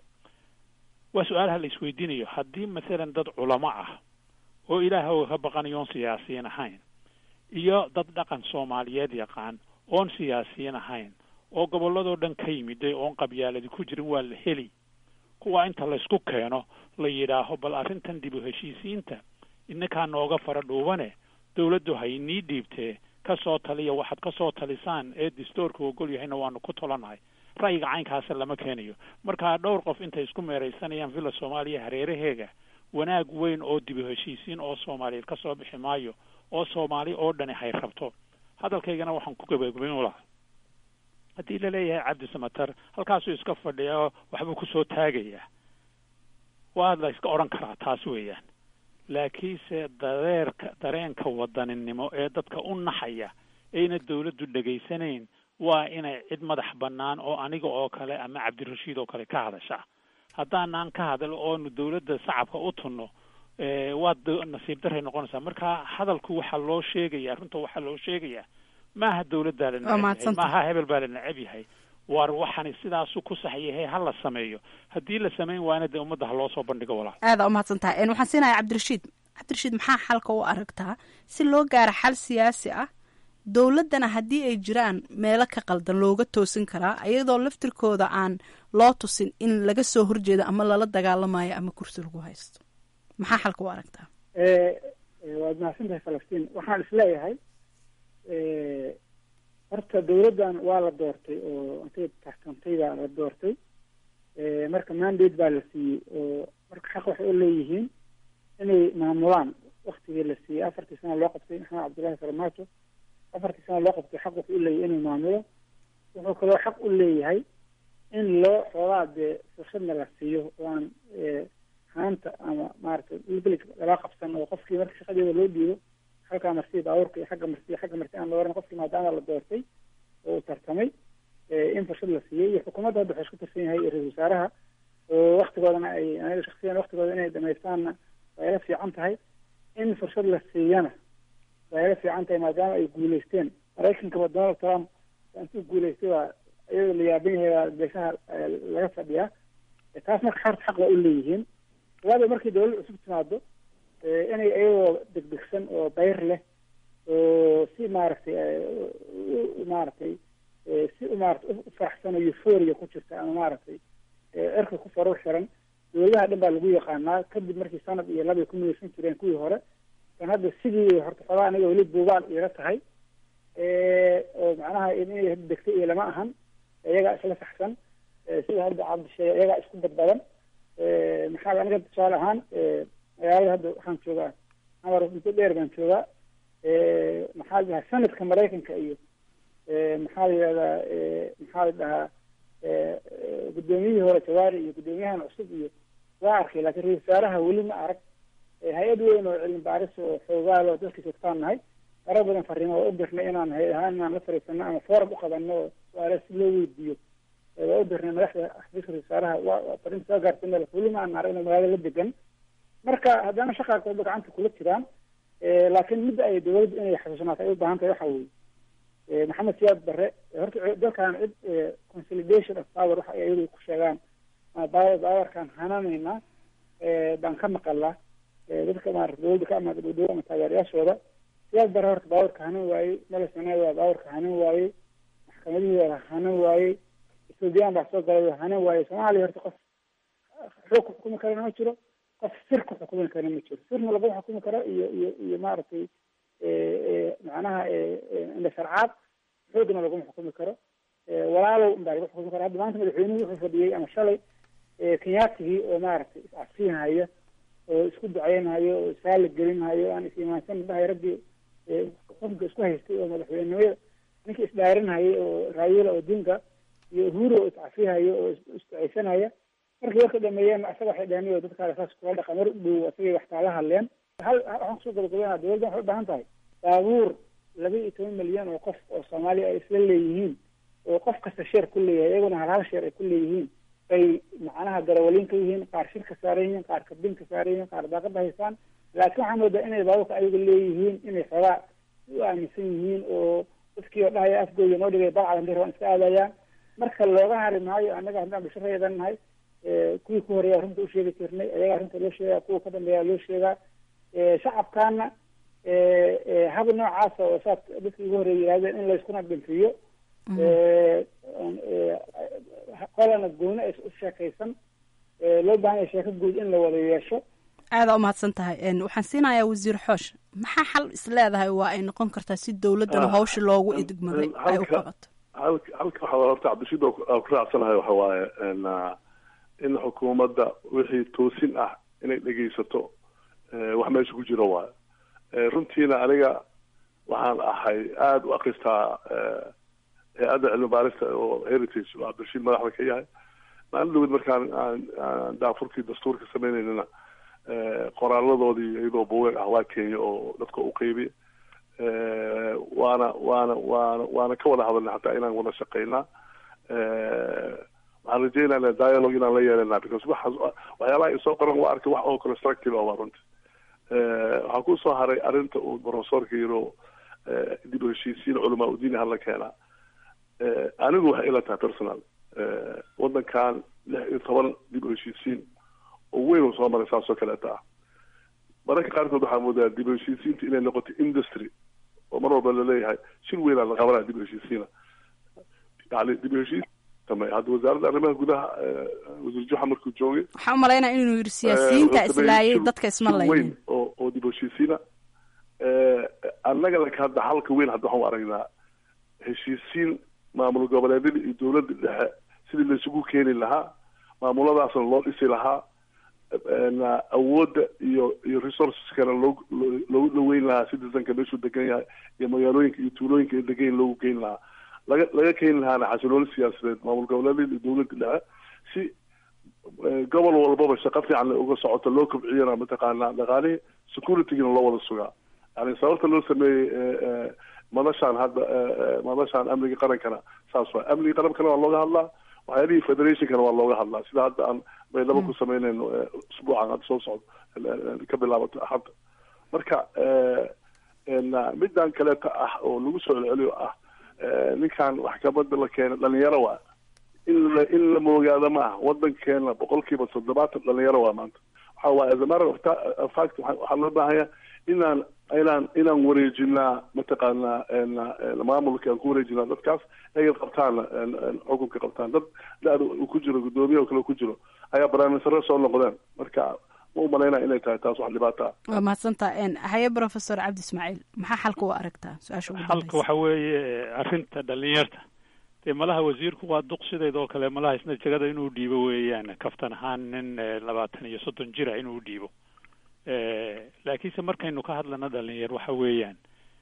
waa su-aalaha la isweydiinayo haddii mathalan dad culamo ah oo ilaahow ka baqanayoon siyaasiyiin ahayn iyo dad dhaqan soomaaliyeed yaqaan oon siyaasiyiin ahayn oo gobolladoo dhan ka yimiday oon qabyaaladi ku jirin waa la heli kuwa inta laysku keeno la yidhaaho bal arrintan dib u heshiisiinta innakaa nooga fara dhuubane dawladdu ha inii dhiibtee ka soo taliya waxaad ka soo talisaan ee distoorka ogol yahayna waanu ku tolanahay ra'yiga caynkaasa lama keenayo marka dhowr qof intay isku meeraysanayaan villa soomaaliya hareeraheega wanaag weyn oo dib u heshiisiin oo soomaaliyeed ka soo bixi maayo oo soomaali oo dhani hay rabto hadalkaygana waxaan ku gabagabayn u lahaa haddii laleeyahay cabdi samatar halkaasuu iska fadhiya oo waxbuu kusoo taagayaa waa la iska odhan karaa taas weeyaan laakiinse dareerka dareenka wadaninimo ee dadka u naxaya ayna dawladdu dhegaysanayn waa inay cid madax bannaan oo aniga oo kale ama cabdirashiid oo kale ka hadashaa haddaanaan ka hadal oonu dawladda shacabka u tunno waa nasiib daray noqonaysaa marka hadalku waxaa loo sheegaya runta waxaa loo sheegayaa maaha dawladdaa la neceb yahay maaha hebel baa la neceb yahay war waxani sidaasu ku saxyahay ha la sameeyo haddii la samayn waana dee ummadda ha loo soo bandhigo walaal aada umahadsan tahay waxaan siinaya cabdirashiid cabdirashiid maxaa xalka u aragtaa si loo gaaro xal siyaasi ah dowladdana haddii ay jiraan meelo ka qaldan looga toosin karaa iyadoo laftirkooda aan loo tusin in laga soo horjeedo ama lala dagaalamayo ama kursi lagu haysto maxaa xalka u aragtaa waad mahadsan tahay falastiin waxaan isleeyahay horta dawladdan waa la doortay oo intay taxkantay baa la doortay marka mandate baa la siiyey oo marka xaq waxay u leeyihiin inay maamulaan waktigii la siiyey afartii sana loo qabtay maxamed cabdullahi farmaajo afartii sana loo qabtay xaq wuxuu u leeyahay inuu maamulo wuxuu kaloo xaq u leeyahay in loo xoogaa dee fursadna la siiyo oo aan haanta ama maaragtay ilbilig lala qabsan oo qofkii marka shaqadeeda loo dhiibo halkaa marsiya baabuurka iyo xagga marsiya xagga marsi aan la oran qofkii maadaama la doortay oo uu tartamay in fursad la siiyey iyo xukuumadda hadda waxay isku tirsan yahay iyo ra-isul wasaaraha oo waktigoodana ay aniga shaksiyan waktigooda inay dhamaystaanna waa ila fiican tahay in fursad la siiyana waa ila fiican tahay maadaama ay guuleysteen maraykankaba donald trump intuu guuleystay waa iyadoo la yaaban yahay waa beeshaha laga fadhiyaa taas marka xorta xaq waa u leeyihiin labaada markii dawlad cusub timaado inay iyagoo degdegsan oo bayr leh oo si maaragtay maaragtay si maarata u faraxsan oo euphoria ku jirta ama maaragtay cirka ku farur xiran dawladaha dhan baa lagu yaqaanaa kadib markii sanad iyo laba ku midaysan jireen kuwii hore kan hadda sidii horta xogaa aniga weli buugaal iila tahay oo macnaha inay degtay iyo lama ahan iyagaa isla saxsan sida hadda cabdisheege iyagaa isku badbadan maxaa aniga tusaale ahaan magaalada hadda waxaan joogaa amar muddo dheer baan joogaa maxaa la dhahaa sanadka maraykanka iyo maxaa la yidhahdaa maxaa la dhahaa guddoomiyihii hore jawaari iyo guddoomiyahan cusub iyo waa arkay laakiin ra-isul wasaaraha weli ma arag hay-ad weyn oo cilmi baaris oo xoogaal oo dadka joogtaan nahay marar badan fariimo waa u dirnay inaan hay ahaan inaan la fariisano ama forum uqabano oo su-aale si loo weydiiyo waa u dirnay madaxda xafiiska ra-isul wasaaraha waa farinta soo gaartay meel weli ma aan arag inuu magaalada la degan marka haddana shaqaa kooba gacanta kula jiraan laakiin midda ay dawladdu inay xasuusnaato ay u baahan tahay waxa weeye maxamed siyaad barre horta dalkan cid consolidation of power waxa ay iyadu ku sheegaan bawarkan hananaynaa baan ka maqalaa dadka maarata dawladda ka amaada dhowdhow ama taageerayaashooda siyaad barre horta baawarka hanan waayey malesanaa waa baawarka hanan waayey maxkamadihii waa hanan waayey ethoobiyan baa soo galay waa hanan waayey soomaaliya horta qof xoog ku xukumi karana ma jiro qof sir ku xukumi karana ma jiro sirna lagu xukumi karo iyo iyo iyo maaragtay macnaha indha sharcaad xoogna laguma xukumi karo walaalow inbaa lagu xukumi karo hadda maanta madaxweynuhu wuxuu fadhiyey ama shalay kenyaatigii oo maaragtay iscadsiinhayo oo isku duceynhayo oo isaala gelinhayo aan is-imaansan dhahay raggii xukunka isku haystay oo madaxweynenimada ninkii isdhaarinhayay oo raayila odinga iyo uhuru oo iscafihayo oo isduceysanaya markii warka dhameeyeen asaga waxay dhaheen o dadkaale saas kula dhaqa mar dhow asagay waxtaa la hadleen hal waxaan kusoo gabagabeynaa dawladda waxay u baahan tahay baabuur laba iyo toban milyan oo qof oo soomaaliya ay isla leeyihiin oo qof kasta sheer ku leeyahay iyaguna hal hal sheer ay ku leeyihiin bay macnaha garawaliin ka yihiin qaar shirka saaran yihiin qaar kabin ka saaran yihiin qaar daaqada haystaan laakiin waxaa moodaa inay baabuurka ayaga leeyihiin inay xoogaa u aaminsan yihiin oo dadkii oo dhahaya afgooda noo dhigay balcad hadii rabaan iska aadayaan marka looga hari maayo annaga haddaan bulshareedan nahay kuwii ku horeeya arrinta usheegi jirnay ayaga arrinta loo sheegaa kuwa ka dambeeya loo sheegaa shacabkaana hab noocaasa oo saas dadka ugu horreeya yidhahdeen in layskuna dhinfiyo qolana gooni ay u sheekaysan loo baahan yahay sheeko guud in la wada yeesho aadaa umahadsan tahay waxaan siinayaa wasiir xoosh maxaa xal is leedahay waa ay noqon kartaa si dowladdan hawsha loogu idgmaday ay u qabato halka halka waxaa horta cabdishiid aan ku raacsanahay waxa waaye in xukuumadda wixii toosin ah inay dhegaysato wax meesha ku jiro waayo runtiina aniga waxaan ahay aada u akristaa hay-adda cilmi baarista oo heritage oo cabdishiid madaxda ka yahay maalin dhawed markaan aan daafurkii dastuurka sameyneynana qoraaladoodii iyadoo buugeeg ah waa kenya oo dadka u qeybiya waana waana waana waana ka wada hadalnay hataa inaan wada shaqeynaa waxaan rajeynana dialogue inaan la yeelana because waxaas waxyaalaha isoo qoran waa arkay wax oo constructive ah waa runti waxaa kusoo haray arrinta uu professorka yiro dib u heshiisiin culamaa udiin hala keenaa anigu waxay ila tahay personal wadankan lix iyo toban dib u heshiisiin oo weyn uu soo maray saas oo kaleeta ah mararka qaarkood waxaa moodaa dib u heshiisiinta inay noqoto industry oo mar walba laleeyahay shir weynaa la qabanaya dib u heshiisiina yani dib u heshiis hadda wasaaradda arrimaha gudaha wasiir juxa markuu joogay waxaan umalaynaa inuu yiri siyaasiyiinta islaayay dadka isma laynin weyn oo oo dib u heshiisiina annaga laka hadda halka weyn hadda waxaan u aragnaa heshiisiin maamul goboleedyada iyo dowladda dhexe sidii laisugu keeni lahaa maamuladaasna loo dhisi lahaa awoodda iyo iyo resourceskana loo loogu dhaweyn lahaa citizenka meeshuu degan yahay iyo magaalooyinka iyo tuulooyinka ay degan loogu geyn lahaa laga laga keeni lahaana xasilooni siyaasadeed maamul goboleedyada iyo dowladda dhexe si gobol walbaba shaqo fiican uga socoto loo kobciyana mataqaanaa dhaqaalihii securitygina loo wada sugaa yani sababta loo sameeyey madashaan hadda madashaan amniga qarankana saas waa amniga qarankana waa looga hadlaa waxyaalihii federationkana waa looga hadlaa sida hadda aan baydhabo ku sameynayno usbuucan hadda soo socdo ka bilaabato axadda marka middan kaleeta ah oo lagu soo celceliyo ah ninkan maxkamada la keenay dhalinyaro waa in la in la moogaado ma ah wadankeena boqolkiiba toddobaatan dhalinyaro waa maanta waxa waaye as a matter of fact waxaa loo baahanya inaan inaan inaan wareejinaa mataqaanaa maamulka aan ku wareejinaa dadkaas ayay qabtaan xukunka qabtaan dad da-da uu ku jiro guddoomiye oo kale ku jiro ayaa barnaamijsare soo noqdeen marka ma umalaynaa inay tahay taas wax dhibaato ah waa mahadsantaa haye professor cabdi ismaaciil maxaa xalka u aragtaa su-aasha ugu xalka waxa weeye arrinta dhalinyarta dee malaha wasiirku waa duq sideed oo kale malaha isna jegada inuu dhiibo weeyaan kaftan ahaan nin labaatan iyo soddon jira inuu dhiibo laakiinse markaynu ka hadlana dhalinyar waxa weeyaan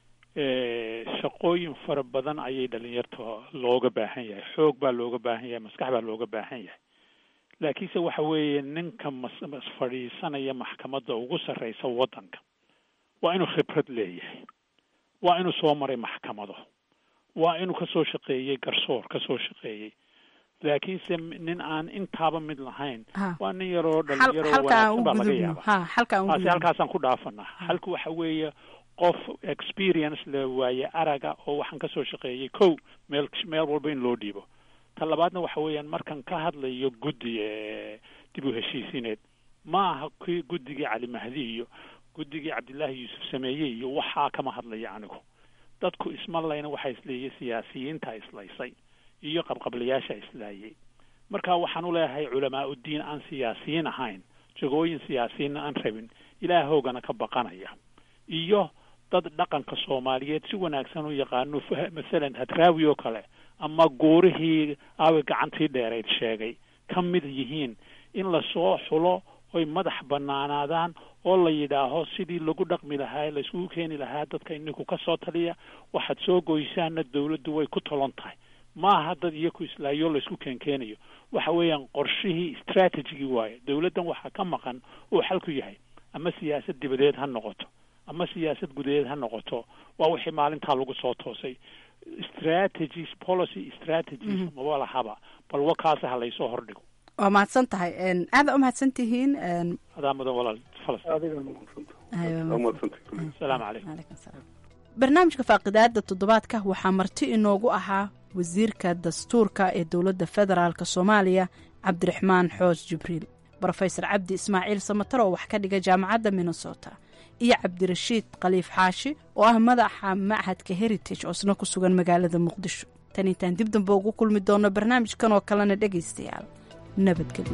shaqooyin fara badan ayay dhalinyarta looga baahan yahay xoog baa looga baahan yahay maskax baa looga baahan yahay laakiinse waxa weeye ninka mas fadhiisanaya maxkamadda ugu sarreysa waddanka waa inuu khibrad leeyahay waa inuu soo maray maxkamado waa inuu kasoo shaqeeyey garsoor kasoo shaqeeyey laakiinse nin aan intaaba mid lahayn waa nin yaroo dhalinyaro wanaagsan baa laga yaaba taasi halkaasaan ku dhaafanaa halka waxa weeye qof experience le waaye araga oo waxaan kasoo shaqeeyey kow meel meel walba in loo dhiibo ta labaadna waxa weeyaan markan ka hadlayo guddi dib u heshiisineed ma aha kii guddigii cali mahdi iyo guddigii cabdillaahi yuusuf sameeyey iyo waxaa kama hadlaya anigu dadku isma layna waxaa isleeyay siyaasiyiinta islaysay iyo qabqablayaasha islaayay marka waxaan u leeyahay culamaa uddiin aan siyaasiyiin ahayn jagooyin siyaasiyiinna aan rabin ilaahoogana ka baqanaya iyo dad dhaqanka soomaaliyeed si wanaagsan u yaqaano masalan hadraawi oo kale ama guurihii aawi gacantii dheerayd sheegay ka mid yihiin in lasoo xulo oy madax banaanaadaan oo la yidhaaho sidii lagu dhaqmi lahaa layskugu keeni lahaa dadka ininku ka soo taliya waxaad soo goysaana dawladdu way ku tolon tahay maaha dad iyaku islaayo laysku keenkeenayo waxa weeyaan qorshihii strategigii waaye dawladdan waxaa ka maqan uu xalku yahay ama siyaasad dibadeed ha noqoto ama siyaasad gudaheed ha noqoto waa wixii maalintaa lagu soo toosay strategies policy strategies maba lahaba bal wakaasa ha laysoo hordhigo waa mahadsan tahay aada u mahadsan tihiin adaa mudan walaal asalaamu calaykum barnaamijka faaqidaada toddobaadka waxaa marti inoogu ahaa wasiirka dastuurka ee dowladda federaalk soomaaliya cabdiraxmaan xoos jibriil brofesor cabdi ismaaciil samatar oo wax ka dhiga jaamacadda minnesota iyo cabdirashiid khaliif xaashi oo ah madaxa machadka heritage oo isna ku sugan magaalada muqdisho tan intaan dib dambe ugu kulmi doono barnaamijkan oo kalena dhegaystayaal nabadgelyo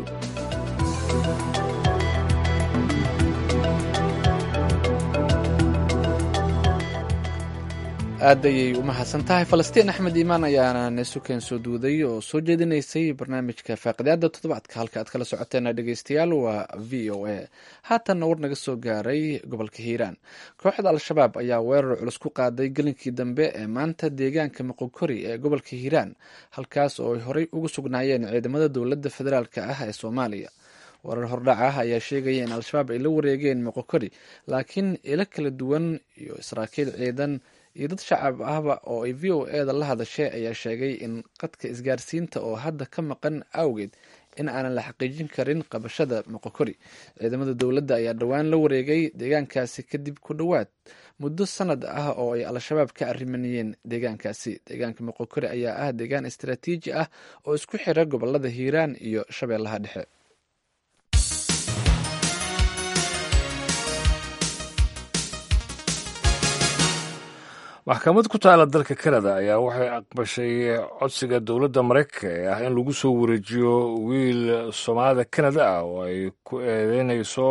aad ayay u mahadsan tahay falastiin axmed iimaan ayaana neesukeen soo duuday oo soo jeedinaysay barnaamijka faaqidaada toddobaadka halka aad kala socoteena dhegeystayaal waa v o a haatanna war naga soo gaaray gobolka hiiraan kooxda al-shabaab ayaa weerar culus ku qaaday gelinkii dambe ee maanta deegaanka moqokori ee gobolka hiiraan halkaas oo ay horey ugu sugnaayeen ciidamada dowladda federaalk ah ee soomaaliya warar hordhac ah ayaa sheegaya in al-shabaab ay la wareegeen moqokori laakiin ilo kala duwan iyo saraakiil ciidan iyo dad shacab ahba oo ay v o eda la hadashay ayaa sheegay in qadka isgaarsiinta oo hadda ka maqan awgeed in aanan la xaqiijin karin qabashada moqokori ciidamada dowladda ayaa dhowaan la wareegay deegaankaasi kadib ku dhowaad muddo sanad ah oo ay al-shabaab ka arrimanayeen deegaankaasi deegaanka moqokori ayaa ah deegaan istaraatiiji ah oo isku xira gobolada hiiraan iyo shabeellaha dhexe maxkamad ku taala dalka kanada ayaa waxay aqbashay codsiga dowladda maraykanka ee ah in lagu soo wareejiyo wiil soomaalida kanada ah oo ay ku eedeynayso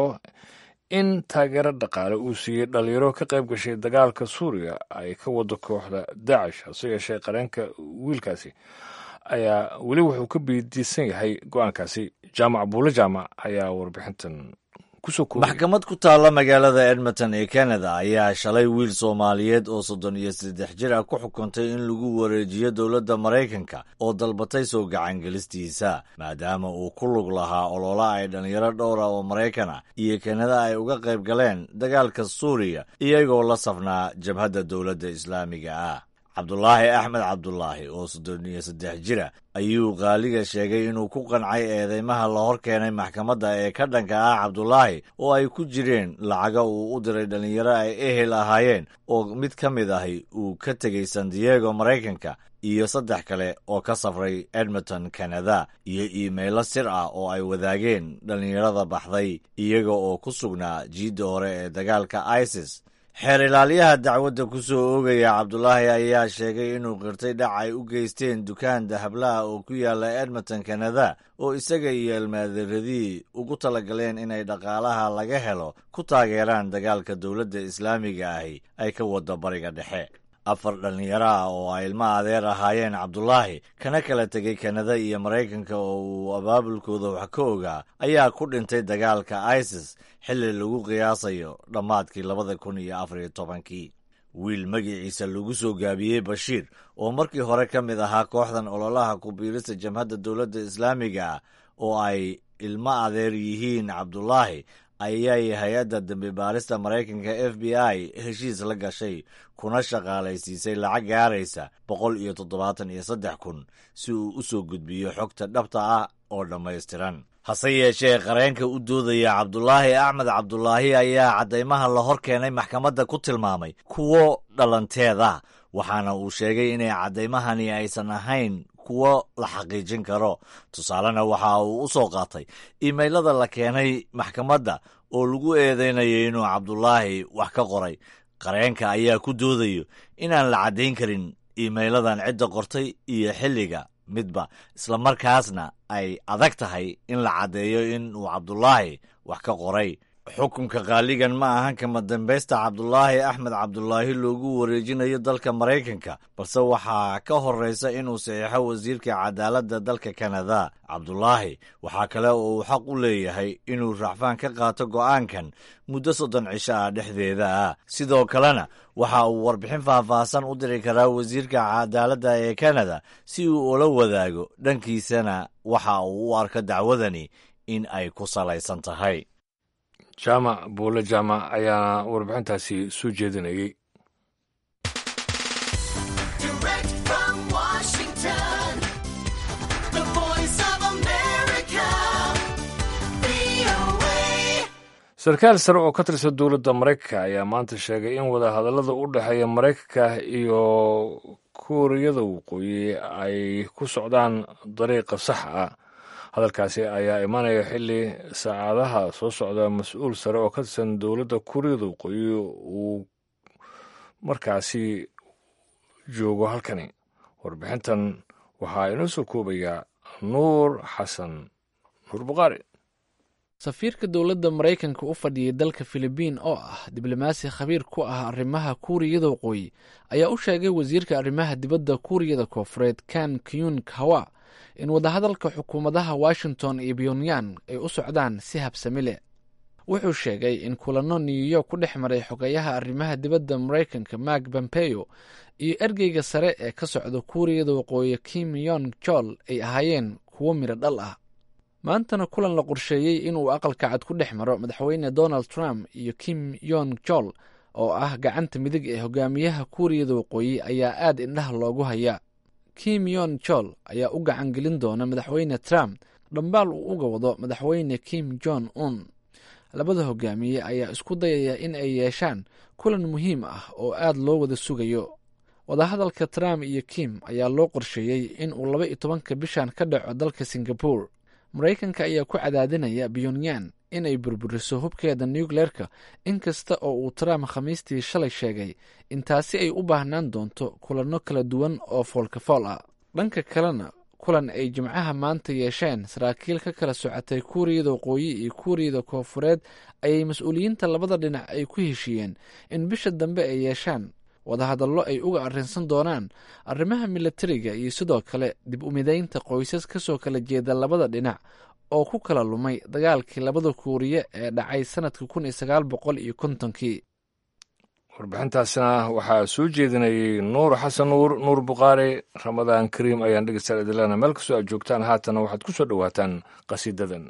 in taageero dhaqaale uu siiyey dhalinyaro ka qayb gashay dagaalka suuriya ay ka wado kooxda daacish hase yeeshee qareenka wiilkaasi ayaa weli wuxuu ka biidiisan yahay go-aankaasi jaamac buule jaamac ayaa warbixintan maxkamad ku taalla magaalada edmonton ee kanada ayaa shalay wiil soomaaliyeed oo soddon iyo saddex jir ah ku xukuntay in lagu wareejiyo dowladda maraykanka oo dalbatay soo gacangelistiisa maadaama uu ku lug lahaa olola ay dhallinyaro dhowra oo maraykan ah iyo kanada ay uga qayb galeen dagaalka suuriya iyagoo la safnaa jabhadda dowladda islaamiga ah cabdulaahi axmed cabdulaahi oo soddon iyo saddex jira ayuu qaaliga sheegay inuu ku qancay eedeymaha la hor keenay maxkamadda ee ka dhanka ah cabdulaahi oo ay ku jireen lacaga uu u diray dhallinyaro ay ehel ahaayeen oo mid ka mid ahi uu ka tegey san diego maraykanka iyo saddex kale oo ka safray edmonton kanada iyo iimaylo sir ah oo ay wadaageen dhallinyarada baxday iyaga oo ku sugnaa jiidda hore ee dagaalka isis xeer ilaaliyaha dacwadda ku soo oogaya cabdulaahi ayaa sheegay inuu qirtay dhac ay u geysteen dukaan dahablaha oo ku yaala edmonton kanada oo isaga iyo elmaaderadii ugu talagaleen inay dhaqaalaha laga helo ku taageeraan dagaalka dowladda islaamiga ahi ay ka wado bariga dhexe afar dhallinyaro ah oo ay ilmo adeer ahaayeen cabdulaahi kana kala tegay kanada iyo maraykanka oo uu abaabulkooda wax ka ogaa ayaa ku dhintay dagaalka isis xilli lagu qiyaasayo dhammaadkii labada kun iyo afariyo tobankii wiil magiciisa lagu soo gaabiyey bashiir oo markii hore ka mid ahaa kooxdan ololaha ku-biirista jamhadda dowladda islaamiga ah oo ay ilmo adeer yihiin cabdulaahi ayay hay-adda dambi baarista maraykanka f b i heshiis la gashay kuna shaqaalaysiisay lacag gaaraysa boqol iyo toddobaatan iyo saddex kun si uu u soo gudbiyo xogta dhabta ah oo dhammaystiran hase yeeshee qareenka u doodaya cabdulaahi axmed cabdulaahi ayaa caddaymaha la hor keenay maxkamadda ku tilmaamay kuwo dhalanteeda waxaana uu sheegay inay caddaymahani aysan ahayn kuwo la xaqiijin karo tusaalena waxa uu u soo qaatay iimaylada la keenay maxkamadda oo lagu eedeynayay inuu cabdulaahi wax ka qoray qareenka ayaa ku doodayo inaan la caddayn karin iimayladan cidda qortay iyo xilliga midba islamarkaasna ay adag tahay in la caddeeyo in uu cabdulaahi wax ka qoray xukunka qaaligan ma ahan kama dambaysta cabdulaahi axmed cabdulaahi loogu wareejinayo dalka maraykanka balse waxaa ka horraysa inuu saxiixo wasiirka cadaaladda dalka kanada cabdulaahi waxaa kale oo uu xaq u leeyahay inuu racfaan ka qaato go'aankan muddo soddon cisho ah dhexdeeda ah sidoo kalena waxa uu warbixin faahfaahsan u diri karaa wasiirka cadaaladda ee kanada si uu ula wadaago dhankiisana waxa uu u arko dacwadani in ay ku salaysan tahay jaamac buule jaamac ayaana warbixintaasi soo jeedinayay sarkaal sare oo ka tirsan dowladda maraykanka ayaa maanta sheegay in wadahadallada u dhexeeya maraykanka iyo kuuriyada waqooyi ay ku socdaan dariiqa sax ah hadalkaasi ayaa imanaya xilli saacadaha soo socda mas-uul sare oo ka tirsan dowladda kuuriyada waqooyi uu markaasi joogo halkani warbixintan waxaa inoo soo koobayaa nuur xasan nuur buqaari safiirka dowladda maraykanka u fadhiyay dalka filibiin oo ah diblomaasi khabiir ku ah arrimaha kuuriyada waqooyi ayaa u sheegay wasiirka arrimaha dibadda kuuriyada koofureed kan kyun kawa in wadahadalka xukuumadaha washington iyo pyongyang ay u socdaan si habsami leh wuxuu sheegay in kulanno new york ku dhex maray xogayaha arrimaha dibadda maraykanka mark pompeo iyo ergeyga sare ee ka socda kuuriyada waqooyi kim yon jol ay ahaayeen kuwo midho dhal ah maantana kulan la qorsheeyey inuu aqalka cad ku dhex maro madaxweyne donald trump iyo kim yon jol oo ah gacanta midig ee hogaamiyaha kuuriyada waqooyi ayaa aad indhaha loogu hayaa kim yon jol ayaa u gacan gelin doona madaxweyne trump dhambaal uu uga wado madaxweyne kim jon un labada hogaamiye ayaa isku dayaya in ay yeeshaan kulan muhiim ah oo aad loo wada sugayo wadahadalka trump iyo kim ayaa loo qorsheeyey in uu laba iyo tobanka bishan ka dhaco dalka singabore maraykanka ayaa ku cadaadinaya pyongyang inay burburiso hubkeeda nucleerka inkasta oo uu trump khamiistii shalay sheegay in taasi ay u baahnaan doonto kulanno kala duwan oo foolkafool ah dhanka kalena kulan ay jimcaha maanta yeesheen saraakiil ka kala socotay kuuriyada waqooyi iyo kuuriyada koofureed ayay mas-uuliyiinta labada dhinac ay ku heshiiyeen in bisha dambe ay yeeshaan wadahadallo ay uga arrinsan doonaan arrimaha milatariga iyo sidoo kale dib umidaynta qoysas kasoo kala jeeda labada dhinac oo ku kala lumay dagaalkii labada kuuriye ee dhacay sanadka kun iyo sagaal boqol iyo kontonkii warbixintaasna waxaa soo jeedinayay nuur xasan nuur nuur bukhaari ramadaan kariim ayaan dhegeystaal idilana meel kastoo aad joogtaan haatana waxaad ku soo dhowaataan qasiidadan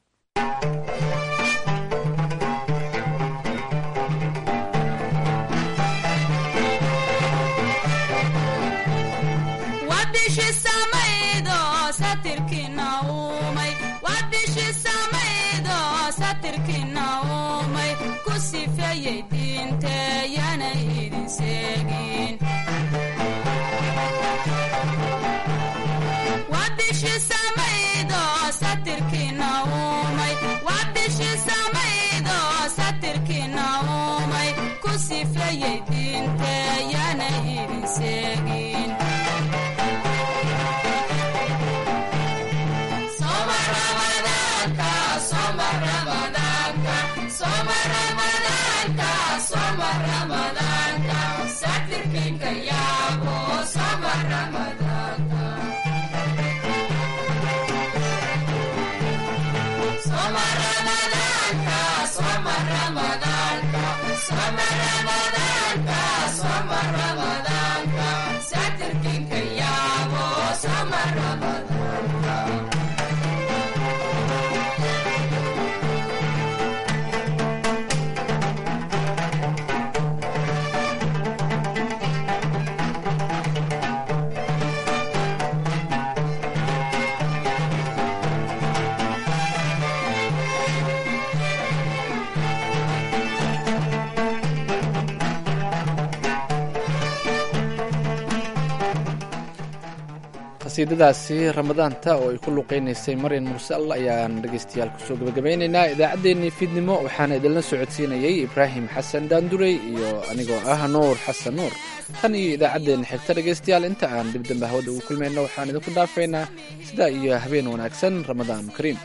qasiidadaasi ramadaanta oo ay ku luqeynaysay maryan mursal ayaan dhegeystayaal kusoo gabagabaynaynaa idaacaddeenii fiidnimo waxaana idinla socodsiinayay ibraahim xasan daandurey iyo anigoo ah nuur xasan nuur tan iyo idaacaddeenna xigta dhegeystayaal inta aan dibdamba hawada ugu kulmayno waxaan idinku dhaafaynaa sidaa iyo habeen wanaagsan ramadaan kariim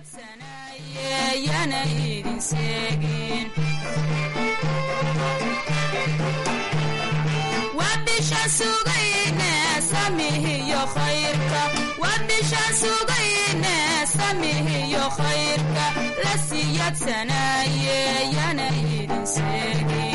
wadhishaan sugayne samihiyo khayrka la siyaadsanaaye yana idin seegin